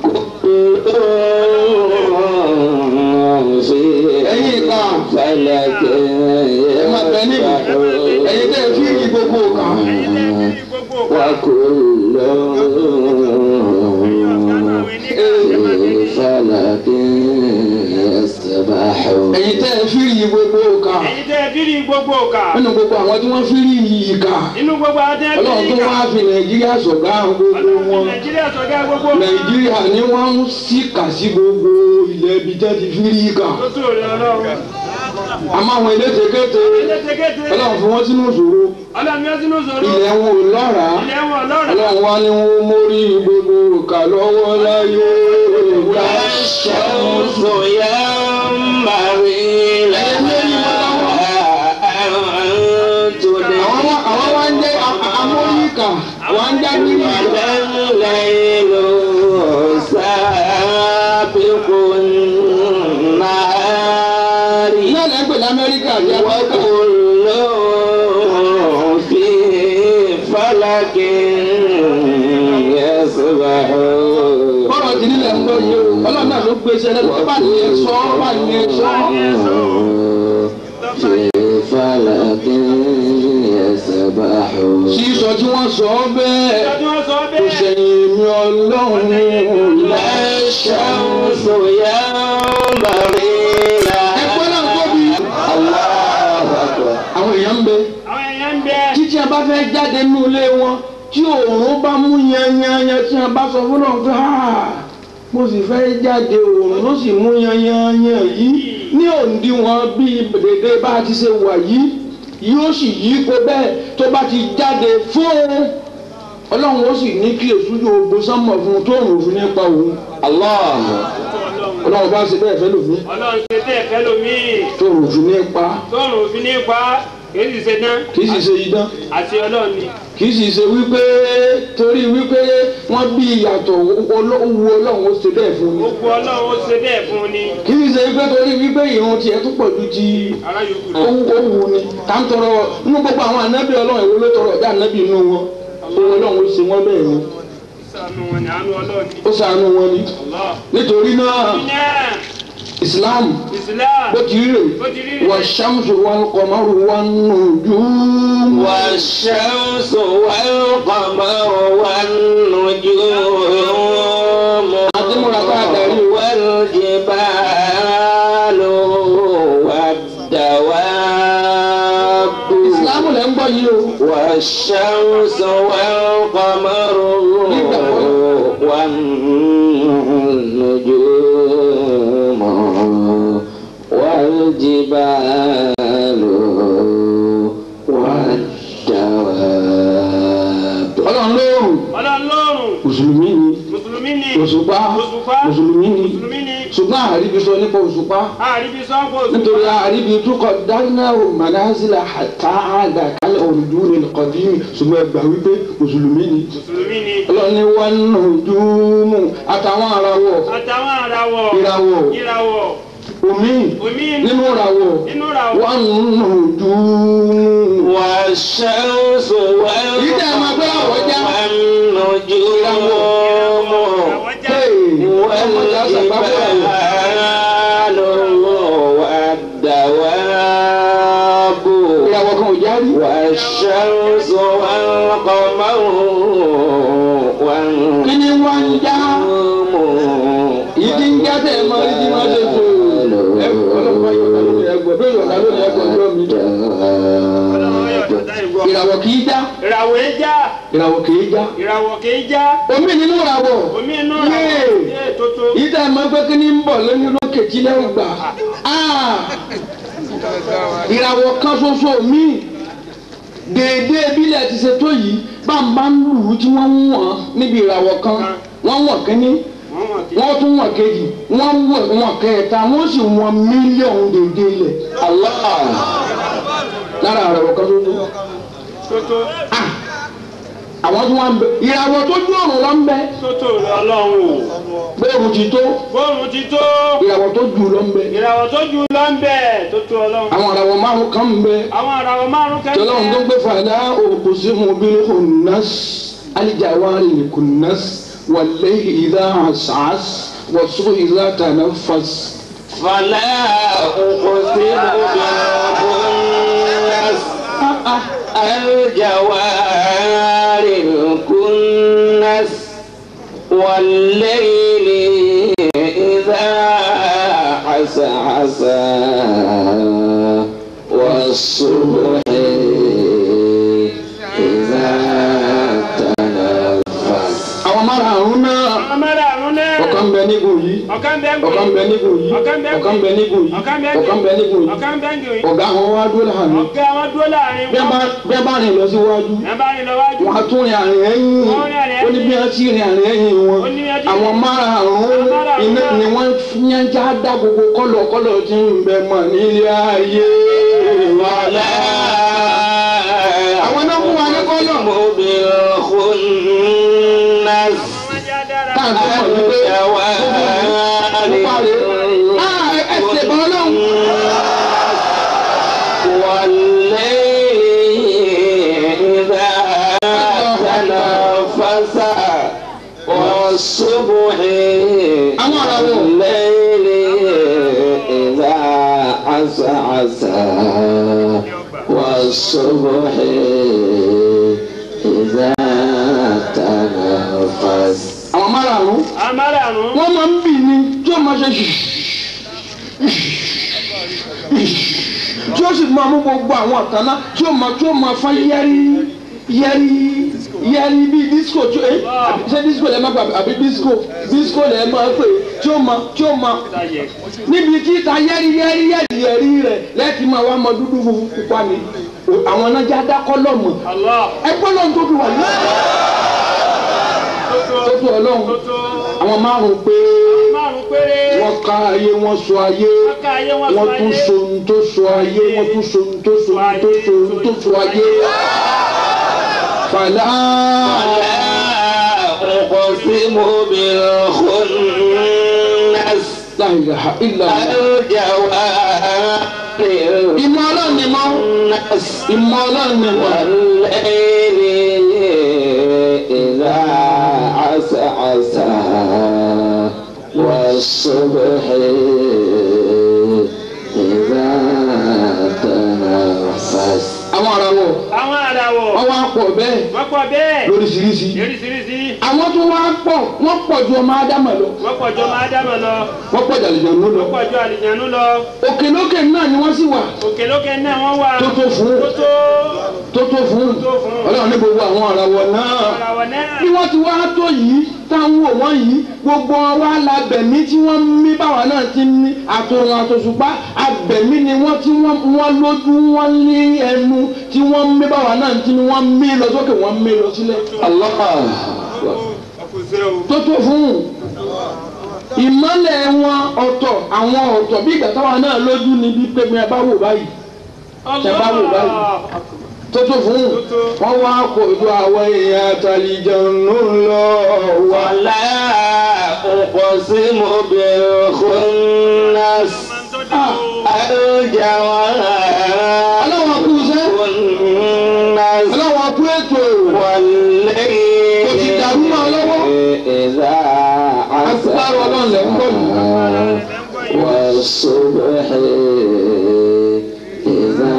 ẹ̀yin ìka فلك ẹ̀ máa bẹ níbi ẹ̀yin tẹ́ fi yí gbogbo kan. Gbogbo وكل في فلك يسبحون ẹ̀yin tẹ́ fi yí gbogbo kan. ẹ̀yin tẹ́ ẹ fi rí gbogbo ọ̀kà. nínú gbogbo àwọn tí wọ́n fi rí yìí kà. Inú gbogbo àwọn tẹ́ ẹ fi ọlọ́run rí tó ìkà. wá fi nàìjíríà sọ̀gá gbogbo Ọlọ́run fi wọn. Nàìjíríà sọ̀gá gbogbo. nàìjíríà ni wọ́n ń síkà sí gbogbo ilẹ̀ ibi tẹ́ ti fi rí kà. Tó tó rẹ̀ ọlọ́run. àmọ́ àwọn elétekéte Elétekéte. ọlọ́run fi wọ́n sínú ìṣòro Ọlọ́run yóò sínú sọ̀rọ̀. ilẹ̀ wọn ò lọ́ràá Ilẹ̀ wọn lọ́rọ̀. ọlọ́run wá ní wọn mórí gbogbo kà lọ́wọ́ láyé. والشمس ينبغي لها أن àwọn تدرك wá- àwọn wá ń jẹ́ amóyíkà wọ́n ń já nínú ìgbà. الليل سابق النهار náà lẹ́gbẹ̀ẹ́ lamẹ́ríkà àti áfíríkà. وكل في فلك يسبحون bọ́rọ̀ ti nílẹ̀ ń lọ yìí o ọlọ́run náà ló gbé iṣẹ́ lẹ́nu bá ní ẹ sọ bá ní ẹ sọ. في فلك يسبحون sísọ tí wọ́n sọ ọ́ bẹ́ẹ̀ Ìjọba wọn sọ kò bẹ́ẹ̀. sẹ́yìn mi ọlọ́run لا الشمس ينبغي ẹgbẹ́ náà لها tóbi. الله أكبر àwọn èèyàn ń bẹ Àwọn èèyàn ń bẹ. títí a bá fẹ́ jáde nínú ilé wọn tí òòrùn bá mú yanyanyan tí a bá sọ fún náà fẹ́ ha mo sì fẹ́ jáde òòrùn ló sì mú yanyanyan yìí ní òǹdíwọ̀n bíi dèdè bá a ti ṣe wà yìí yóò sì yí kó bẹ́ẹ̀ tó bá ti jáde fún ọlọ́run ó sì ní kí èso yóò gbó sánmọ̀ fún un tó òòrùn òfin nípa òun الله ọlọ́run bá ṣe bẹ́ẹ̀ fẹ́ lòfin Ọlọ́run ṣe bẹ́ẹ̀ fẹ́ lómi. tó òòrùn òfin nípa Tọ́run òfin ní pa. Kìí sì ṣe dán. kì í sì ṣe idán. Àti Ọlọ́run ni. kì í sì ṣe wípé torí wípé wọ́n bí ìyàtọ̀ owó ọlọ́run ó ṣe bẹ́ẹ̀ fún mi. Gbogbo Ọlọ́run ó ṣe bẹ́ẹ̀ fún un ni. kì í ṣe wípé torí wípé ìrun tiẹ̀ tún pọ̀ ju ti Ará yòókù lọ. owó owó ni. ká ń tọrọ nínú gbogbo àwọn ànábì ọlọ́run èwo ló tọrọ ọ̀dà ànábì inú wọn. owó ọlọ́run ó ṣe wọ́n bẹ́ẹ̀ ni. Ṣàánú wọn ni àánú Ọlọ́run ni. ó ṣàánú wọn ni. Allah. nítorí náà Náà. Islam Islam. bó ti rí rè Bó ti rí rè. wà ṣàmùsùn wọn kọ̀mọ́rù wọn nùjú. والشمس والقمر والنجوم àti múra ká darí o. والجبال والدواب Islam lẹ́ ń gbọ́ yìí o. والشمس والقمر والنجوم والجبال والدواب ọlọ́run lóòrùn ọlọ́run lọ́rùn mùsùlùmí ni mùsùlùmí ni òṣùpá òṣùpá mùsùlùmí ni mùsùlùmí ni ṣùgbọ́n àríbi sọ nípa òṣùpá àríbi sọ́kò òṣùpá nítorí àríbi túkọ̀ dáná o manazila hatta àdà kálẹ̀ òrùdúró nìkọ̀dínì ṣùgbọ́n ẹgbà wípé mùsùlùmí ni mùsùlùmí ni ọlọ́run ní wọn nù dùmù àtàwọn arawọ̀ àtàwọn àràwọ̀ ìràwọ̀ ìràwọ̀ omi omi nínú ìràwọ̀ nínú ìràwọ̀ wọn nù dùmù. والشمس إذا ما بلغ وجه- والنجوم ìràwọ̀ já والجبال والدواب ìràwọ̀ kan ò járí. والشمس والقمر kí ni wọ́n ń já ìdí ń já tẹ̀ mọ́ ìdí máa ṣe fò. ẹ ọlọ́pàá yọ̀ọ̀dá lónìí ẹgbẹ́ bí yọ̀ọ̀dá lónìí ẹgbẹ́ ọjọ́ mi. ọlọ́run yọ̀ọ̀dá ìgbọ́ ìràwọ̀ kì í já ìràwọ̀ ẹ já ìràwọ̀ kì í já. ìràwọ̀ kì í já omi nínú ìràwọ̀ omi inú Yéè. ìràwọ̀ yé tótó ìdá máa gbé kí ni ń bọ̀ lónìí lókè tí lẹ́wọ̀n gbà. Ah! ìràwọ̀ kan ṣoṣo mi déédéé bílẹ̀ ti ṣe tó yìí bámbá ń lù ú tí wọ́n ń wọ̀n níbi ìràwọ̀ kan wọ́n wọ̀n kínní wọ́n mọ̀ kí wọ́n tún wọ̀n kejì wọ́n wọ̀n wọ̀n kẹta wọ́n sì wọ̀n mílíọ̀nù déédéé ilẹ̀ Allah lára ìràwọ̀ kan ṣoṣo tótó àwọn tí wọ́n ń bẹ ìràwọ̀ tó dún ọ̀run lọ ń bẹ tótó ọlọ́run o bóòrù ti tó bóòrùn ti tó ìràwọ̀ tó jù lọ ń bẹ ìràwọ̀ tó ju lọ ń bẹ̀ tótó ọlọ́run àwọn ìràwọ̀ márùn kan ń bẹ àwọn ìràwọ̀ márùn tọ́lọ́run tó kẹ́kẹ́ gbé fàdá òkùsímù bil khunnas aljawari lil kunnas wal layli idha as'as was subhi idha tanaffas. فلا أقسم بالخنس الجوار الكنس والليل إذا عسعس والصبح إذا تنفس àwọn márùn-ún náà àwọn márùn náà ọ̀kan bẹ nígun yìí ọ̀kan bẹ́ẹ̀ ń ọ̀kan bẹ nígun yìí ọ̀kan bẹ́ẹ̀ ń ọ̀kan bẹ nígun yìí ọ̀kan bẹ́ẹ̀ ń ọ̀kan bẹ nígun yìí ọ̀kan bẹ́ẹ̀ ń gbìn ọ̀gá àwọn wá dúró láàrin ọ̀gá wọn dúró láàrin bí a bá wọn bí a bá rìn lọ síwájú ẹ bá rìn lọ wájú wọn á tún rìn àrìn ẹ̀yìn Wọ́n rìn àrìn ó ní bí a ti rìn àrìn ẹ̀yìn wọn Ó ní bí a ti- àwọn márùn-ún Àwọn márùn-ún iná náà. ni wọ́n yẹn já dá gbogbo kọ́lọ̀ kọ́lọ̀ tí ń bẹ mọ̀ nílé ayé ولا àwọn náà fún wa ní kọ́lọ̀ بالخنس wọn já dára káàkiri mọ̀ wípé pupa rè é ẹsẹ̀ bọ́ lọ́hùn. والليل إذا تنفس والصبح أمر أبوه. والليل إذا عسعس والصبح إذا تنفس àwọn márùn-ún àwọn márùn wọ́n máa ń bì ní tí ó máa ṣe ṣì tí ó sì máa mú gbogbo àwọn àtàná tí ó máa tí ó máa fán yẹ́rí yẹ́rí yẹ́rí bíi disco tí ó ẹ àbí- ṣé disco lẹ́ẹ̀ máa gbà àbí disco disco lẹ́ẹ̀ máa pè tí ó máa tí ó máa sáyẹ níbi tí ta yẹ́rí yẹ́rí yẹ́rí yẹ́rí rẹ̀ lẹ́ẹ̀tì máa wá mọ dúdú funfun pupa ni O- àwọn anájà dákọ́ lọ́mọ Allah ẹgbẹ́ lọ́n tó fi wà ní tótó tó fi ọlọ́run tótó àwọn márùn-ún pé márùn péré wọ́n ká ayé wọ́n sọ ayé wọn ká ayé wọn wọ́n sọ tún ayé so ohun tó so ayé wọ́n tún so ohun tó so ohun tó so ohun tó so ayé. fàlà لا أقسم بالخنس la ilaha illa Allah. الجوار ìmọ̀ ọlọ́run ni mọ́ الكنس ìmọ̀ ọlọ́run ni mọ́. والليل إذا عسعس والصبح إذا تنفس àwọn ará wọ̀ àwọn àràwọ̀ wọ́n wá pọ̀ bẹ́ẹ̀ wọ́n pọ̀ bẹ́ẹ̀ lóríṣiríṣi lóríṣiríṣi àwọn tó wá pọ̀ wọ́n pọ̀ ju ọmọ ádámà lọ wọ́n pọ̀ jọ máa dámọ̀ lọ wọ́n pọ̀ jàlejò ló lọ wọ́n pọ̀ jọ àlìjánu lọ òkè lókè náà ni wọ́n sì wà òkè lókè náà wọ́n wà tó tó fún tó tó tó tó fún tó fún. ọlọ́run ní gbogbo àwọn àràwọ̀ náà ara wọn náà bí wọ́n ti wá tó yìí táwọn wò wọ́n yìí gbogbo wa labẹ̀mí tí wọ́n ń mí báwa náà ti ń mí àtòrùn àtòṣùpá abẹ̀mí ni wọ́n tí wọ́n wọ́n lójú wọ́n ní ẹnu tí wọ́n ń mí báwa náà ti ní wọ́n mí lọ sókè wọ́n mí lọ sílẹ̀. Allah. ọkùnrin o tó tó fún un ìmọ̀lẹ̀ wọn ọ̀tọ̀ àwọn ọ̀tọ̀ bí ìgbà táwa náà lójú ni bí pé mi ẹ bá wò báyìí Ṣé bá wò báyìí? tó tó fún un wọ́n wá kó ju àwọn èèyàn àtàlìjànú lọ wà ولا أقسم بالخنس الجوار ọlọ́wọ́n kú iṣẹ́ الناس ọlọ́wọ́n kú ètò والليل Kò ti dàrú mọ́ ọ lọ́wọ́. إذا agbára ọlọ́run lẹ́ ń bọ̀ yìí. والصبح إذا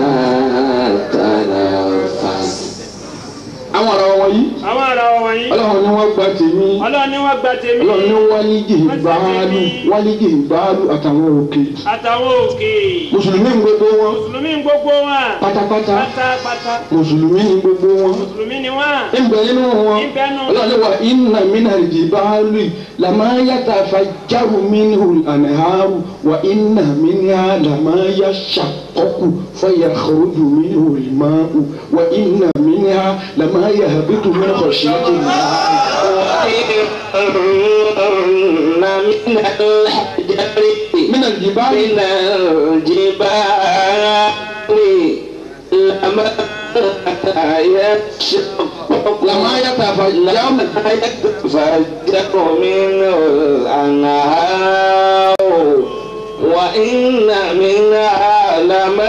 تنفس àwọn ará wọn yìí àwọn ara wọn wọ̀nyí ọlọ́run ni wọ́n gba tèmi ọlọ́run ni wọ́n gba tèmi ọlọ́run ni wálíjì ìbáàlú wálíjì ìbáàlú àtàwọn òkè àtàwọn òkè mùsùlùmí ń gbogbo wọn mùsùlùmí ń gbogbo wọn pátápátá pátápátá mùsùlùmí ń gbogbo wọn mùsùlùmí ni wọn ń bẹ nínú wọn ń bẹ nínú wọn. ọlọ́run ni wà iná mínà ìdìbàálù làmáyàtà fàjáru mínú ànàhàrù wà iná mínà làmáyà ṣàkọ́kù fọyà kọ̀ọ̀dù mínú ìmáàmù wà iná mínà làmáyà habitu mínú kọ̀ṣíyàtì náà. وإن من الحجر من الجبال من الجبال لما يشقق لما يتفجر لما يتفجر منه الأنهار وإن منها لما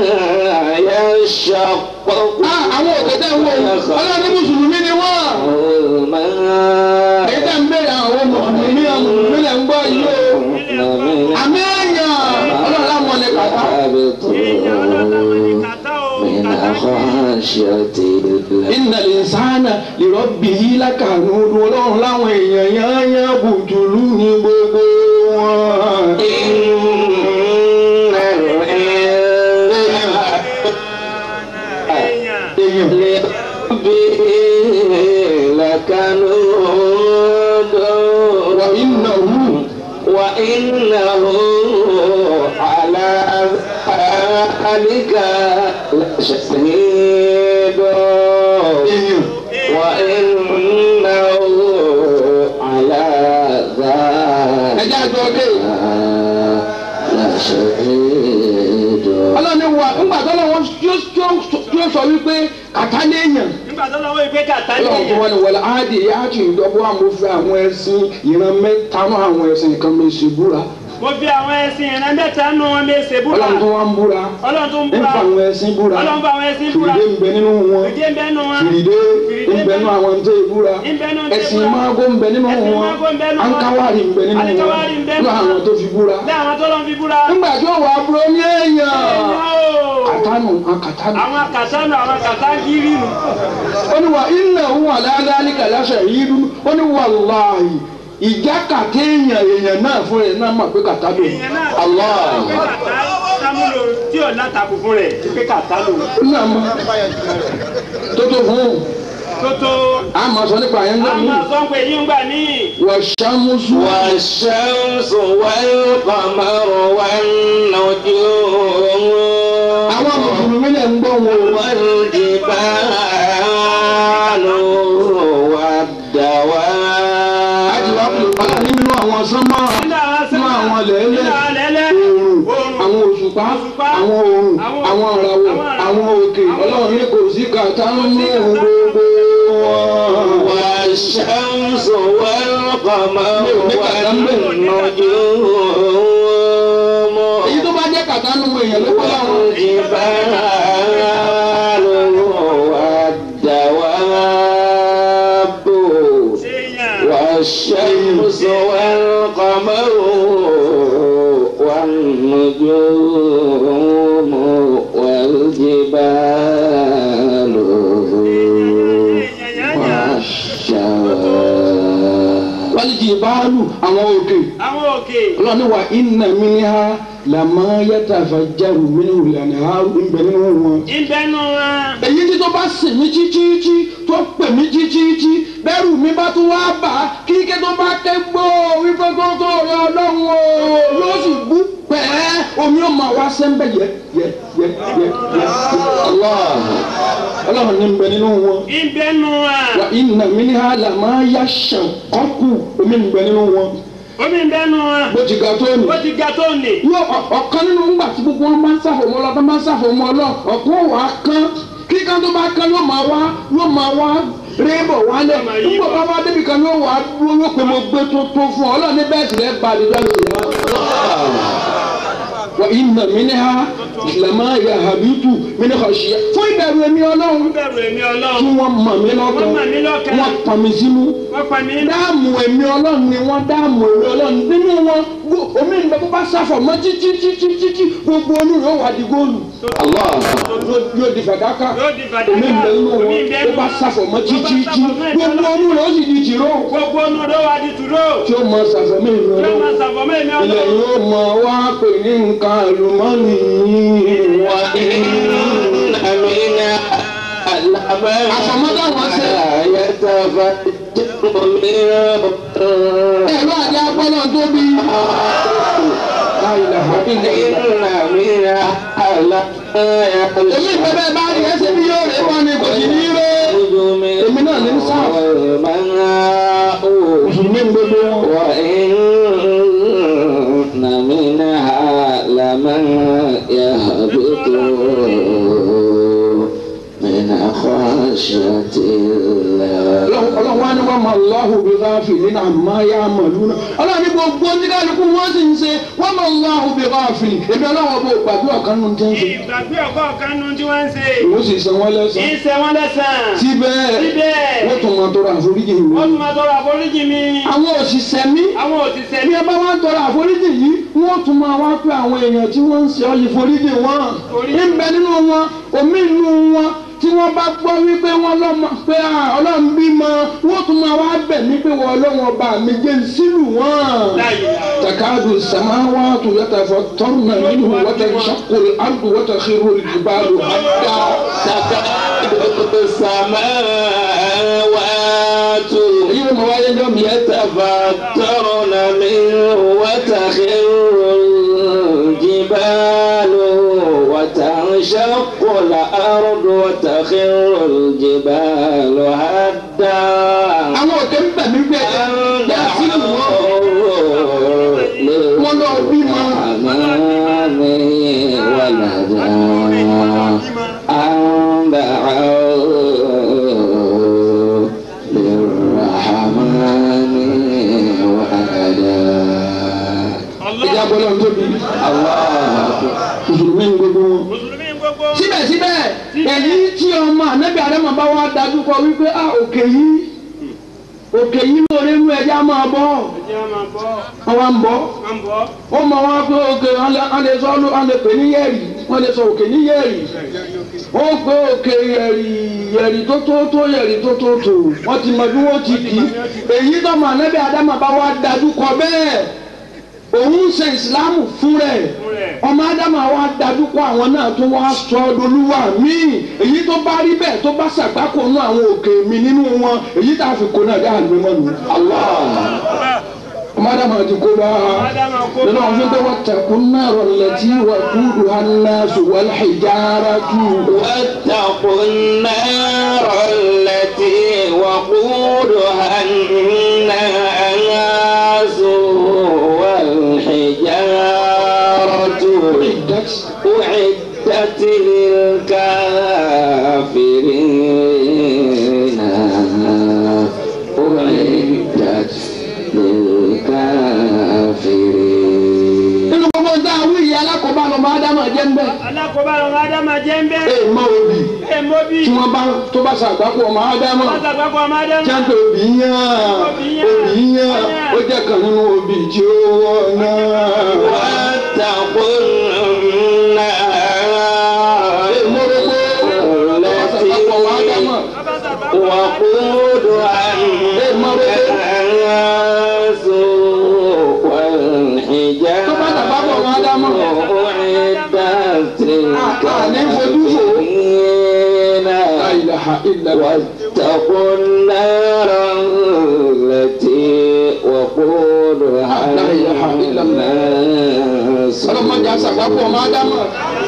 يشقق Ah, àwọn òkè tẹ́ ń wò yìí ọlọ́run ní mùsùlùmí ni wọ́n. الماء èyí tẹ́ ń bèrè àwọn mùsùlùmí àwọn mùsùlùmí lẹ̀ ń gbọ́ yìí o. àmì èèyàn ọlọ́run láwọn ní kàtá. èèyàn ọlọ́run ní kàtá o من kàtá خشية الله iná lè sáánà lèrọ́bì yìí lákàánú ọlọ́run láwọn èèyàn yányá bùtùlù ní gbogbo wọn. إن الإنسان èèyàn èèyàn لربه لكنود wà iná wù وإنه على ذلك لشهيد èèyàn وإنه على ذلك ẹjẹ́ àjọ dé. لشهيد ọlọ́run ní wà ńgbà tó lọ́wọ́ tí ó sọ wípé kàtá léèyàn. nígbà tó lọ́wọ́ ìgbé kàtá ní ọlọ́run tó wọ́n ní wọlé áàdì yáàtì ìdọ́gbọ́ àmọ́fẹ́ àwọn ẹ̀sìn ìran mẹ́ta náà àwọn ẹ̀sìn kan mi ṣe búra. mo fi àwọn ẹṣin ìran mẹ́ta nù wọn lè ṣe búra ọlọ́run tó wá ń búra. ọlọ́run tó ń ń búra fa àwọn ẹ̀sìn búra. ọlọ́run bá àwọn ẹṣin búra fìdí ń bẹ nínú wọn. ìdí ń bẹ nù wọn fìdí ń bẹ nínú àwọn tó ń búra. ń bẹ nù tẹ́ ẹ̀sìn búra. mágó ń bẹ nínú Ẹ̀sìn wọn. mágó ń bẹ nínú wọn. ankawari ń bẹ nínú wọn. Ankawari ń bẹ nínú lọ àwọn wọn. tó fi búra. bí àwọn tó lọ́n fi búra nígbà tí ó wà á búrọ́ ní èèyàn. èèyàn o kàtánù akàtánù. àwọn kàtánù àwọn kàtàngírì nù ó ní wà iná òun àdáadáa kàláṣà yìí dúró ó ní wàláhì ìjà kàtẹ́ èèyàn èèyàn náà fún ẹ̀ náà mọ̀ pé kàtá lò èèyàn náà Allah pé kàtá sámúlò tí ò látàkù fún rẹ̀ pé kàtá lò ó náà mọ̀ tó tó fún un tó tó a máa sọ nípa àyẹ̀ńgbà àwọn mi sọ́npẹ̀ yìí ń gbà ní wà ṣàmùsù والشمس والقمر والنجوم àwọn mùsùlùmí lè ń gbọ́ wọn o. والجبال والدواب àjìwá kò bá nínú àwọn sánmọ́ nínú àwọn nínú àwọn lẹ́lẹ́ nínú àwọn lẹ́lẹ́ oòrùn oòrùn, àwọn òṣùpá òṣùpá, àwọn oòrùn àwọn- àwọn ìràwọ̀ àwọn ìràwọ̀, àwọn òkè àwọn ọlọ́run ní kò sí kàtá ń mú kàtá. gbogbo wọn. والشمس والقمر والنجوم èyí tó bá jẹ́ kàtá nínú èèyàn ló kọ́ láwọn. والجبال والدواب èèyàn والشمس والقمر والنجوم والجبال èèyàn yányà والشجر jìbáàlù àwọn òkè àwọn òkè ọlọ́ni wa iná mi ní ha làmọ́ yàtà fàjárù mi ní ìlànà ha ń bẹ nínú wọn. ìbẹnu wọn. èyí tí tó bá sìn mí títí tó pè mí títí bẹ́rù mi bá tún wá bà á kíkẹ́ tó bá ké gbó wípé tó tó rí ọlọ́run o yóò sì bú pẹ́ẹ́ omi ó máa wá sẹ́ńbẹ̀ yẹ yẹ yẹ yẹ yẹ ọlọ́run ní ń bẹ nínú wọn ìbẹnu wọn. wa iná mi ní ha làmọ́ yá ṣàkọ́kù omi ń bẹ nínú wọn omi ìbẹnu wọn. bó ti ga tó ní ó ti ga tó nì. yóò ọ- ọ̀kan nínú ńgbà tí gbogbo wọn bá ń ṣàfòmọ́ lọ tó bá ń ṣàfòmọ́ lọ ọ̀kan wà á kán kíkan tó bá kán yóò máa wá yóò máa wá rébọ̀ wálẹ̀ Yóò máa yí nígbà bọ̀. bá wá débi kan yóò wá dúró yóò pé mo gbé tó tó fún ọ ọlọ́ọ̀ni bẹ́ẹ̀ sì lẹ́ bá àdìjọ́ lè yá. wà iná mi ní ha lẹ́mọ́ yà habitu mi ní kọ̀ọ̀ṣìyà fún ìbẹ̀rù èmi ọlọ́run bẹ̀rù èmi tí ọlọ́run. wọ́n mọ̀ mí lọ́kàn Wọ́n mọ̀ mí lọ́kàn. wọ́n pọ̀ mí sínú wọ́n pa mí. dáàmù èmi ọlọ́run ni wọ́n dáàmù èmi ọlọ́run nínú wọn gbó- omi ìgbà tó bá sáfọ̀ mọ́ títí títí títí gbogbo onú rẹ̀ ó wà di góòlù. Yóò- yóò di fàdákà Yóò di fàdákà. omi ìgbà nínú wọn Omi ìgbà tó bá nínú- sáfọ̀ mọ́ títí tó bá títí sáfọ̀ mọ́ ìgbà gbogbo onú rẹ̀ ó sì di tìró gbogbo ọ̀nà ló wà di tùró. tí ó mọ sàfọ̀ mí ìlú yóò máa ọlọ́run. ṣàfọ̀mọ́ èmi ilẹ̀ ọlọ́run. yóò mọ wá pè ní nǹkan àlùmọ́ọ́nì wà Àfọ̀mọ́dá wọn ṣe. ẹ̀rọ àti apọ́lọ́ tó bí. èmi ìfẹ́ bẹ́ẹ̀ bá rí ẹsẹ̀ bí yóò rẹ̀ wọ́n ni kò sí ní rẹ̀. èmi náà ní sáà mùsùlùmí ń gbogbo wọn. وإن منها لمن يهبط من خشية الله ọlọ́run wá ní wọ́n mọ Allahu bí gáfì nínú àmọ́ yá mọ̀lú náà ọlọ́run ní gbogbo oníkálukú wọ́n sì ń ṣe wọ́n mọ Allahu bí gáfì èmi ọlọ́run ọba ògbàgbé ọ̀kan nínú tí ń ṣe ìgbàgbé ọkọ̀ kan nu tí wọ́n ń ṣe. ìwọ sì san wọ́n lẹ́sàn ìṣe wọn lẹ́sàn. síbẹ̀ síbẹ̀ wọ́n tún máa tọrọ àforíjì mi wọ́n tún máa tọrọ àforíjì mi. àwọn òṣìṣẹ́ mi àwọn òṣìṣẹ́ bí ẹ bá wá ń tọrọ àforíjì yìí wọ́n tún máa wá pé àwọn èèyàn tí wọ́n ń ṣe ọ́ yìí foríjì wọn ń bẹ nínú wọn omi nínú wọn tí wọ́n bá gbọ́ wípé wọ́n lọ́mọ pé à, ọlọ́run bímọ wọ́n tún máa wá bẹ̀ mí pé wọ́n ọlọ́run ọba mi jẹ́ ń sílù wọn. تكاد السماوات يتفطرن منه وتنشق الأرض وتخر الجبال هدا تكاد السماوات أيوة مواعيد يوم يتفطرن منه وتخر الجبال وتنشق الأرض وتخر الجبال هدا àwọn òkè ń bẹ̀ mí pé أن bẹ́ẹ̀ sílù wọn. دعوا wọ́n lọ bímọ. للرحمن ولدا أن دعوا للرحمن ولدا ìjà bọ́lá ń tóbi. mùsùlùmí ń gbogbo wọn. mùsùlùmí gbogbo. síbẹ̀síbẹ̀ èyí tí ọmọ ànábì àdámọ̀ bá wá dájú kọ wípé a òkè yìí òkè yìí lóore mú ẹja máa bọ́ ẹjẹ́ máa bọ́ àwa ń bọ́ máa bọ́. ó mọ wọn pé òkè wọn lè sọ wọn lè pè ní yẹ̀rì wọn lè sọ òkè ní yẹ̀rì ó pé òkè yẹ̀rì yẹ̀rì tó tó tó yẹ̀rì tó tó tó wọ́n ti mọ bí wọ́n ti kì í èyí tọmọ ànábì àdámọ̀ bá wá dájú kọ bẹ́ẹ̀ òun ń ṣe ìsìlámù fún rẹ̀ fún rẹ̀. ọmọ ádámà wa dájú kọ àwọn náà tó wá sọ ọdọlúwa míì èyí tó bá rí bẹ́ẹ̀ tó bá ṣàgbákò nú àwọn òkè mi nínú wọn èyí tá a fi kó náà dá àgbẹ̀ mọ́nu. ọmọ ádámà ti kó bá Ádámà kó nínú àwọn fífẹ́ wọ́n tẹ̀kún náà rọ̀lẹ́ tí wà kúrò hànà sùwọ́n ìjára tù. واتقوا النار التي وقودها الناس والحجارة أعدت للكافرين أعدت للكافرين nínú gbogbo ń dá àwọn ìyá alákọ̀ọ́bá lọ́mọ ádámà jẹ́ ń bẹ́ẹ̀. alákòóbá ọmọ ádámà jẹ́ ń bẹ́. ẹ mọ òbí ẹ mọ́ bí. tí wọ́n bá tó bá ṣàgbákò ọmọ ádámà. wọ́n sàgbàgbọ́ ọmọ ádámà. jáde òbí yàn Òbí yàn. òbí yàn ó jẹ́ kan nínú òbí tí ó wọ̀ náà. واتقوا النار التي وقودها الناس والحجارة tó bá dàgbà bọ̀ wọn ádámọ̀. أعدت àní fojú fò. للكافرين La ilaha illallah. واتقوا النار التي وقودها لا إله إلا الله. الناس ọlọ́mọdé àṣàgbàpọ̀ ọmọ ádámọ̀.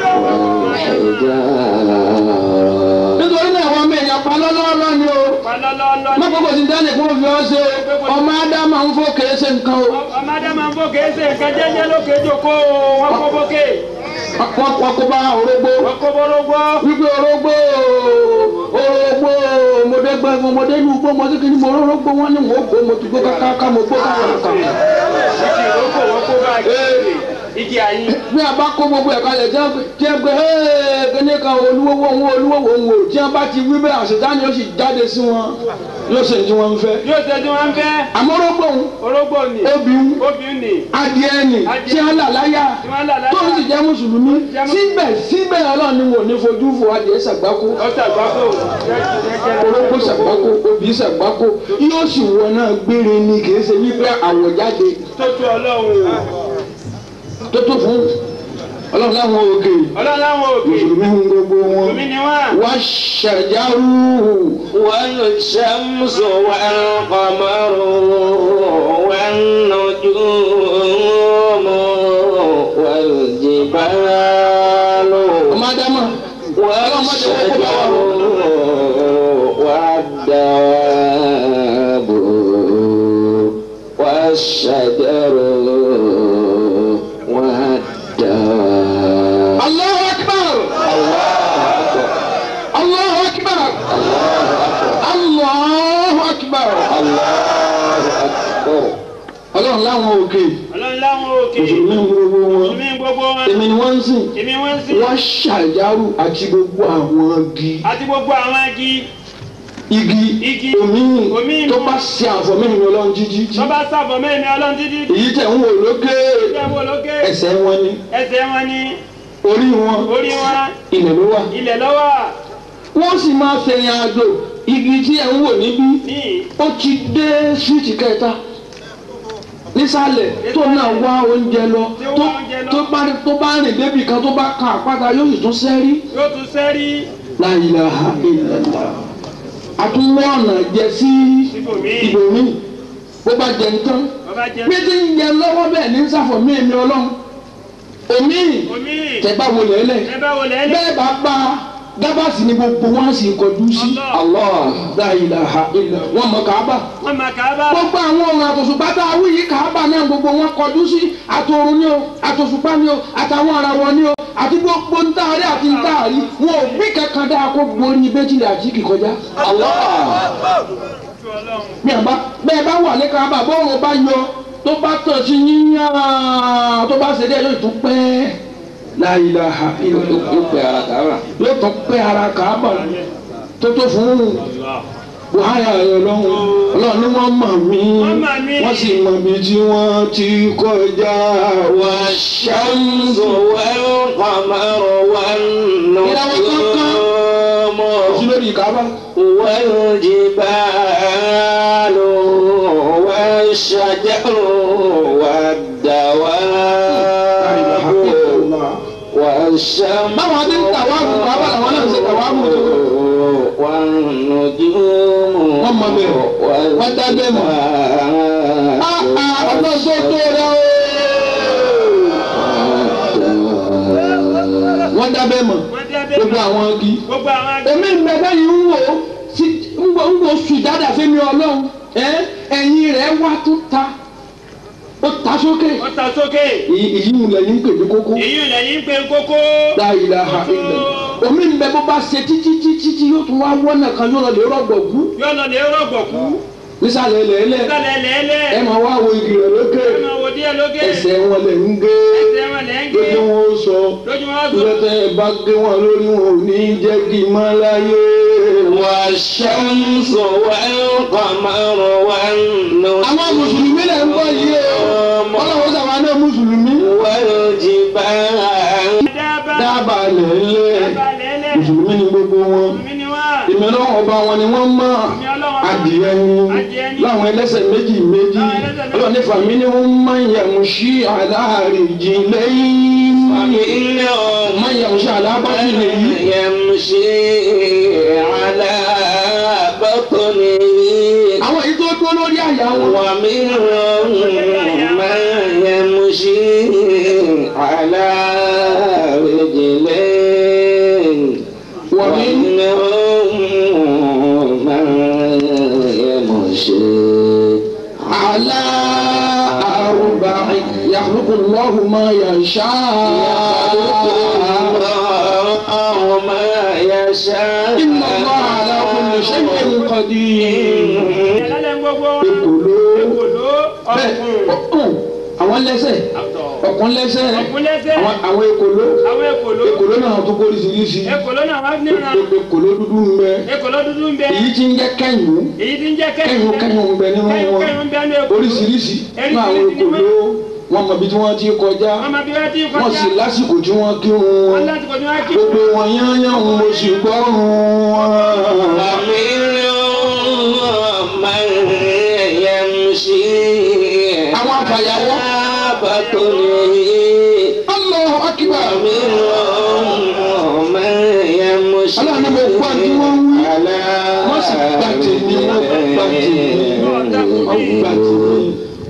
والحجارة nítorí náà àwọn ọmọ èèyàn pa lọ́lọ́ọ́lọ́ ni o. Palọ́lọ́lọ́ má gbogbo ti dání kó fi ọ́ ṣe ọmọ ádámọ̀ ń fò kèé ṣe nǹkan o. ọmọdé máa ń bókè ṣe nǹkan jẹ́jẹ́ lókè jòkó wọn kó bókè wọ́n wọ́n kó bá orógbó. wọn kó bórógbó wípé orógbó orógbó mọdé gbẹgbẹ mọdé ní ugbó mọdé kìíní mo orógbó wọn ni mo gbó mo ti gbó káká mo gbó káwọn kan. igi ìrókò wọn kó bá igi igi àyín bí a bá kó gbogbo ẹ̀ka lẹ̀ tí ẹ gbé ẹ́ẹ́ kíní kan olúwo wọn olúwo wọn wò tí a bá ti wí bẹ́ẹ̀ àṣetánì yóò sì jáde sí wọn yóò ṣe tí wọ́n ń fẹ́. yóò ṣe tí wọn ń fẹ́ àmọ́ orógbó ń orógbó ni obì ń obìnrin ni adìẹ nì tí a là láyà tí wọn là tó ń sì láyà jẹ́ mùsùlùmí síbẹ̀ síbẹ̀ ọlọ́run ni wò ní fojú fò adìẹ ṣàgbákò ọ̀sẹ̀ àgbákò orógbó ṣàgbákò obì ṣàgbákò yóò sì wọ náà gbére ni kì í ṣe wípé àwọ̀ jáde tó tó ọlọ́run tó tó fún ọlọ́run láwọn òkè ọlọ́run láwọn òkè mùsùlùmí ń gbogbo wọn omi ni wọn wá ṣàjárù والشمس والقمر والنجوم والجبال ọmọ ádámà والشجر والدواب والشجر والدواب Allahu akbar Allahu akbar Allahu akbar ọlọ́run láwọn òkè ọlọ́run láwọn òkè mùsùlùmí ń gbogbo wọn omi gbogbo wọn èmi ni wọ́n ń sìn èmi wọn sì wọ́n ṣàjárù àti gbogbo àwọn igi àti gbogbo àwọn igi igi Igi. omi Omi. tó bá ṣe àfọ̀mẹ́rin ọlọ́run jíjí tó bá sàbọ̀ mẹ́rin ọlọ́run títí èyí tẹ̀ ń wò lókè tẹ́ wọ́n lókè ẹsẹ̀ wọn ni ẹsẹ̀ wọn ni orí wọn orí wọn ilẹ̀ ló wà ilẹ̀ lọ́wọ́ wọ́n sì máa fẹ̀yìn àjò igi tí ẹ̀ ń wò níbí ní ó ti dé síìtì kẹta nísàlẹ̀ tó náà wá oúnjẹ lọ tó tó bá tó bá rìn débi kan tó bá kan àpáta yóò sì tún sẹ́rí yóò tún sẹ́rí la ilaha illallah àtúnwọ́ ọ̀nà jẹ sí ibòmíì ibòmíì bó bá jẹ nǹkan bàbá jẹ bí ti ń jẹ lọ́wọ́ bẹ́ẹ̀ ní sáfọ̀ mí èmi ọlọ́run omi omi tẹ̀ bá wọlé ẹlẹ́ ẹ bá wọlé ẹlẹ́ bẹ́ẹ̀ bá bá gábàsì ni gbogbo wọn sì kọjú sí Allah la ilaha illallah wọn mọ kàábà wọn máa kà á bá gbogbo àwọn ohun àtòṣùpá tá a wí yìí kàábà náà gbogbo wọn kọjú sí àtòrun ni o àtòṣùpá ni o àtàwọn àràwọ̀ ni o àti gbogbo ntaari àti ntaari wọn ò bí kankan dáa kó gborí bẹ́tìlì àti kìkọjá. Allah tu ọlọ́run bí a bá bẹ́ẹ̀ bá wà ní kàábà bọ́ọ̀rùn bá yọ tó bá tàn sí yíyàn tó bá ṣe dé yóò tún pẹ́ la ilaha illallah yóò pè ara kàrà. yóò tún pẹ́ ara kàábà tó tó fún un buhari ayọ̀ lọ́hùn ọlọ́run ni wọ́n mọ̀ mí Wọ́n mọ̀ mí. wọ́n sì mọ̀ bí tí wọ́n ti kọjá wá والشمس والقمر والنجوم sí lórí kàábà والجبال والشجر والدواب والشمس báwọn adé ń tàwáàbù kàábà làwọn náà ń ṣe tàwáàbù tó والنجوم wọ́n mọ̀ bẹ́ẹ̀ wọ́n dá bẹ́ẹ̀ mọ̀ ọlọ́run tó tó rẹ o wọ́n dá bẹ́ẹ̀ mọ̀ wọ́n dé abẹ́ gbogbo àwọn igi gbogbo àwọn agi èmi ìgbẹ́fẹ́ yìí ń wò ó sí ń wò ń wò sùn dáadáa fẹ́mi ọlọ́run ẹ ẹ̀yìn rẹ̀ wá tó ta ó ta sókè ó ta sókè èyí èyí ń lẹ́yìn pè ní kókó èyí lẹ́yìn pé kókó la ilaha illallah omi ń bẹ bó bá ṣe títí títí tí yóò tún wá wọ́nà kan yóò lọ lè rọ̀gbọ̀kú yóò lọ lè rọ̀gbọ̀kú nísàlẹ̀ lẹ́lẹ̀ sálẹ̀ lẹ́lẹ̀ ẹ máa wá wo igi rẹ̀ lókè ẹ máa wò díẹ̀ lókè ẹsẹ̀ wọn lẹ̀ ń gé ẹsẹ̀ wọn lẹ́ ń gé lójú wọn ó sọ lójú wọn sọ lọ́tẹ̀ ẹ bá gé wọn lórí wọn ò ní jẹ́ kí n má láyé والشمس والقمر والنجوم àwọn mùsùlùmí lẹ̀ ń bọ̀ yìí o ọlọ́run sàwọn náà mùsùlùmí والجبال dábàá dábàá lẹ́lẹ̀ dábàá lẹ́lẹ̀ mùsùlùmí ni gbogbo wọn mi ni wọ́n èmi èmi ọlọ́run ọba wọn ni wọ́n mọ̀ adìẹ ni láwọn ẹlẹ́sẹ̀ méjì méjì ọlọ́run nífa mi ni wọ́n máa ń yẹ̀mú sí aláàrìjì lẹ́yìn máa ń yẹ̀mú sí alábàtì lẹ́yìn. يمشي على بطنه àwọn èyí tó dúró lórí àyà wọn. ومنهم من يمشي على رجلين ومنهم من يمشي على أربع يخلق الله ما يشاء الله ما يشاء إن الله على كل شيء قدير ẹlẹ́lẹ́ gbogbo ekolo ekòló bẹ́ẹ̀ ọ̀kùn ọ̀hún àwọn lẹ́sẹ̀ àtọ̀ ọ̀kùn lẹ́sẹ̀ ọ̀kùn lẹ́sẹ̀ àwọn àwọn ekolo àwọn ekòló ekolo náà tó kó oríṣiríṣi ekòló náà wọ́n ní ìran ekolo dúdú ń bẹ ekòló dúdú ń bẹ èyí tí ń jẹ́ kẹ́yìn èyí tí ń jẹ́ kẹ́yìn kẹ́yìn ń bẹ nínú kẹ́yìn wọn kẹ́yìn ń bẹ ní ekòló oríṣiríṣi nínú àwọn ekolo wọn mọ ibi tí wọ́n ti kọjá wọ́n máa bí wọ́n ti wọ́n kọjá sì lásìkò tí wọ́n kírun wọ́n wọn láti kọjú wọn kí gbogbo wọn yányán mo sì gbọ́rùn wọn. ومنهم من يمشي àwọn afàyàwọ́. على بطنه Allahu akbar. ومنهم من يمشي Ọlọ́run ní mo gbọ́ tí wọ́n ń wí. على wọ́n sì gbà tèmi wọ́n gbà tèmi wọ́n gbà tèmi.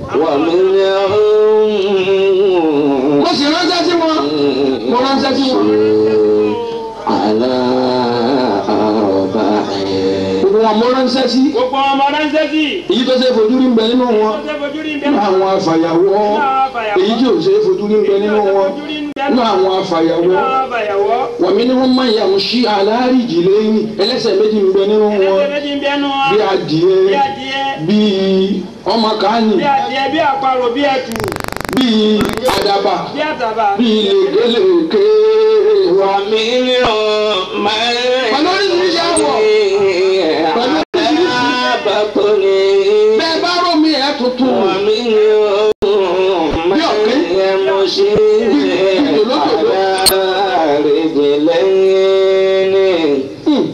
ومنهم mo sì ránṣẹ́ sí wọn mo ránṣẹ́ sí wọn. على أربع gbogbo wọn mo ránṣẹ́ sí. gbogbo ọmọ ránṣẹ́ sí èyí tó ṣe é fojú rí ń bẹ nínú wọn. tó ṣe fojú rí ń bẹ nínú àwọn afàyàwọ́ èyí tí ò ṣe é fojú rí ń bẹ nínú wọn. nínú àwọn afàyàwọ́ àbàyàwọ́ wàmí ni wọ́n máa ń yàmú sí aláàríjì lẹ́yìn ẹlẹ́sẹ̀ méjì ń bẹ nínú wọn. ẹlẹ́sẹ̀ méjì ń bẹ nù wọn bí adìẹ bí adìẹ bí ọmọ kàánì bí adìẹ bí àparò bí ẹtù bí àdàbà bí àtàbà bí lèkélèké wà mí. ومنهم من Pẹ̀lú oríṣiríṣi àwọ̀. Pẹ̀lú على بطنه bẹ́ẹ̀ bá rò mí ẹ̀ tuntun. ومنهم من يمشي على رجلين Hmm.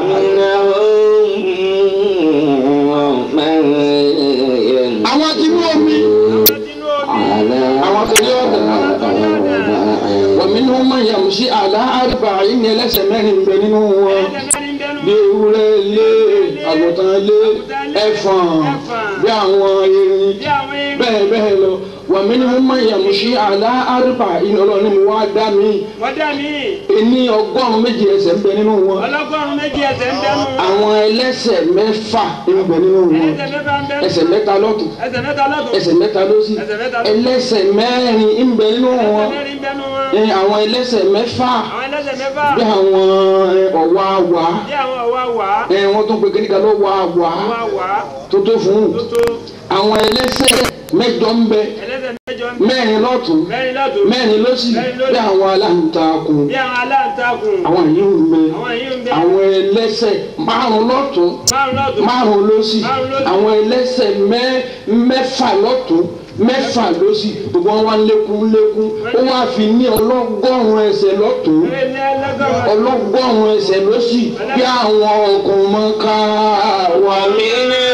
ومنهم من يمشي àwọn tí mú omi sínú omi على àwọn tó yọ ọ̀dà wà mí ni wọ́n máa yàmú sí àlá àrùbá yìí ní ẹlẹ́sẹ̀ mẹ́rin ń bẹ nínú wọn. ẹlẹ́sẹ̀ mẹ́rin ń bẹ nù bí ewúrẹ́ lé àgùntàn lé ẹ̀fọ̀n bí àwọn erin bí àwọn erin bẹ́ẹ̀ bẹ́ẹ̀ lọ wà mí ni wọ́n máa yàmú sí àlá àrùbá yìí ọlọ́run ni mo wá dá mi. wọ́n dá mi ẹni ọgọ́rùn-ún méjì ẹsẹ̀ ń bẹ nínú wọn. ọlọ́gọ́rùn méjì ẹsẹ̀ ń bẹ nù wọn àwọn ẹlẹ́sẹ̀ mẹ́fà ń bẹ nínú wọn. ẹsẹ̀ mẹ́fà ń bẹ nù ẹsẹ̀ mẹ́ta lọ́tún ẹsẹ̀ mẹ́ta lọ́dún ẹsẹ̀ mẹ́ta lósì ẹsẹ̀ mẹ́ta lọ́dún ẹlẹ́sẹ̀ mẹ́rin ń bẹ nínú wọn. ẹsẹ̀ mẹ́rin ń bẹ nù wọn ẹ, àwọn ẹlẹ́sẹ̀ mẹ́fà àwọn ẹlẹ́sẹ̀ mẹ́fà bí àwọn ẹ, ọ̀wá wá bí àwọn ọ̀wá wà ẹ, wọ́n tún pe kíníkà ló wá wá wà wà tó tó fún un. tó tó àwọn ẹlẹ́sẹ̀ mẹ́jọ ń bẹ ẹlẹ́sẹ̀ mẹ́jọ ń bẹ mẹ́rin lọ́tún mẹ́rin lọ́dún mẹ́rin lósì Mẹ́rin lósì. bí àwọn aláǹtakùn bí àwọn aláǹtakùn àwọn yìí ń bẹ àwọn yìí ń bẹ àwọn ẹlẹ́sẹ̀ márùn lọ́tún márùn lọ́dún márùn lósì Márùn lósì. àwọn ẹlẹ́sẹ̀ mẹ́- mẹ́fà lọ́tún mẹ́fà lósì gbogbo wọn wá ń lékún ń lékún ó wá fi ní ọlọ́gọ́rùn ẹsẹ̀ lọ́tún eré ní ẹlẹ́gọ́rùn ọlọ́gọ́rùn ẹsẹ̀ lósì bí àwọn ọkùnrin mọ́ ká wà mí.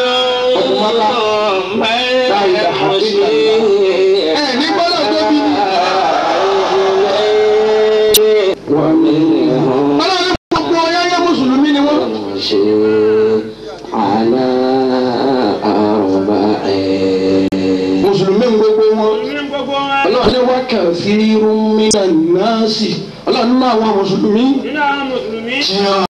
ومنهم من يمشي ẹ ní gbọ́dọ̀ tóbi ni. wà mí. ومنهم ọlọ́run gbogbo ọyáyá mùsùlùmí ni wọ́n. يمشي على أربع mùsùlùmí ń gbogbo wọn. ní gbogbo wọn ọlọ́run ní wákà fi rúmi náà sí ọlọ́run nínú àwọn mùsùlùmí. nínú àwọn mùsùlùmí tiyan.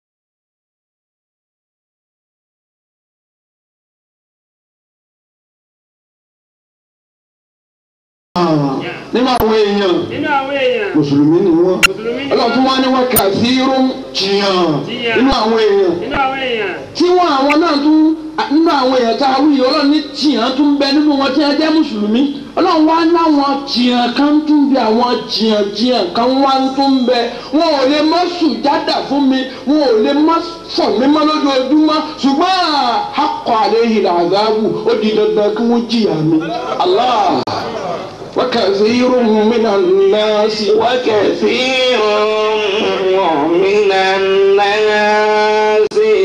nínú àwọn èèyàn nínú àwọn èèyàn mùsùlùmí ni wọ́n. mùsùlùmí ní ọlọ́run tún wá ní wákà fi rúm tiyan nínú àwọn èèyàn. nínú àwọn èèyàn tí wọn àwọn náà tún nínú àwọn èèyàn tá a wí yìí ọlọ́run ní tìyàn tún bẹ nínú wọn tí wọ́n jẹ́ mùsùlùmí ọlọ́run wá láwọn tìyàn kan tún bẹ àwọn tìyàn tìyàn kan wá tún bẹ wọn ò lè mọ sùjádà fún mi wọn ò lè mọ fọ mi mọ lójoojúmọ́ ṣùgbọ́n akọ àlẹ́ yìí làzáàbù ó di dandan kí wọ́n jìyà mi. Allah wa kathirun minan nasi وكثير من الناس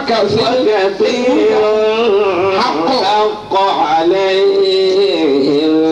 wákàtí وكثير حق. حق عليه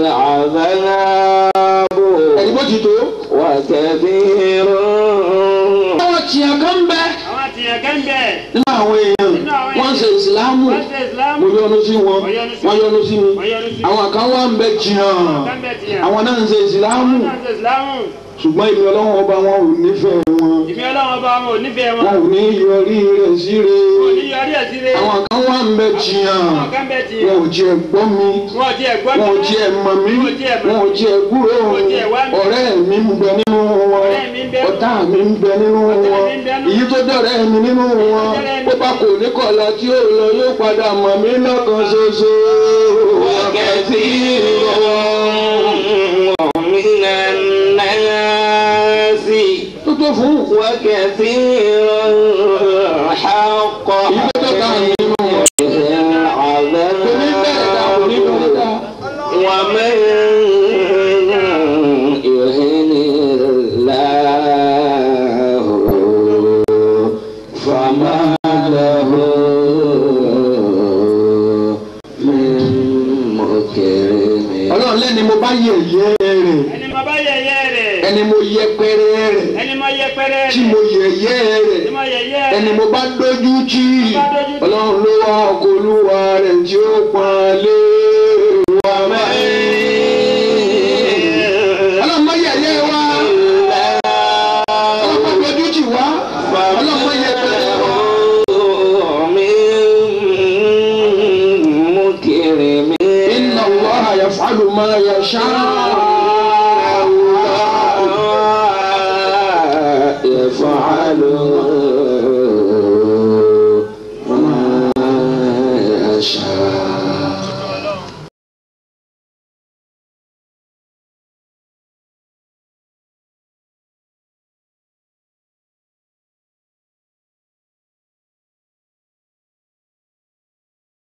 العذاب ẹni bó ti tó. وكثير àwọn tìyàn kan bẹ àwọn àtìyàn gẹ́ńbẹ̀ nínú àwọn èèyàn Nínú àwọn wọ́n ń ṣe ìsìlámù wọ́n ṣe ìsìlámù mo yọ́nú sí wọn Wọ́n yọ́nú sí wọ́n yọ́nú sí mi wọ́n yọ́nú sí mi. àwọn kan wà ń bẹ jìyàn gẹ́ńbẹ̀ tìyàn àwọn náà ń ṣe ìsìlámù àwọn náà ṣe ìsìlámù ṣùgbọ́n ìmì ọlọ́run ọba wọn ò nífẹ̀ẹ́ wọn ìmí ọlọ́run ọba wọn ò nífẹ̀ẹ́ wọn wọn ò ní yọrí rẹ̀ síre kò ní yọrí ẹ̀ síre àwọn kan wà ń bẹ jìyàn àwọn gẹ́ńbẹ̀ tìyàn wọn ò jẹ́ gbọ́ mi wọn ò tiẹ̀ gbọ́ wọn ò jẹ́ mọ̀ mí Wọn ò tiẹ̀ mọ̀ wọn ò jẹ́ gbúrò Wọn ò tiẹ̀ wá mi. ọ̀rẹ́ mi ń bẹ nínú wọn Ọ̀rẹ́ mi ń bẹ nínú ọ̀tá mi ń bẹ nínú Ọ̀tá wọn mi ń bẹ nínú èyí tó dọ̀rẹ́ mi nínú wọn dọ̀rẹ́ mi. ó bá kò ní kọ̀ọ̀la tí ó lọ yóò padà mọ̀ mí lọ́kàn ṣoṣo. وكثير من الناس tó tó fún وكثير حق èyí tó tọ́ka mi nínú wọn. kò ní bẹ̀rẹ̀ dá kò ní bẹ̀rẹ̀ dá. ومن يهن الله فما له من مكرم ọlọ́run lẹ́ni mo bá yẹ̀yẹ́ rẹ̀ ẹni mo bá yẹ̀yẹ́ rẹ̀ ẹni mo yẹpẹrẹ rẹ̀ ẹni mo yẹpẹrẹ tí rẹ̀ mo yẹ̀yẹ́ rẹ̀ ẹni mo yẹ̀yẹ́ ẹni rẹ̀ mo bá dójú tì bá dójú tì. ọlọ́run ló wá ọkọ̀ olúwa rẹ̀ tí ó pọn lé wa mọ́. ọlọ́run má yẹ̀yẹ́ wa ọlọ́run má dójú tì wá ọlọ́run má yẹpẹrẹ wa. inna allaha yaf'alu ma yasha. يفعل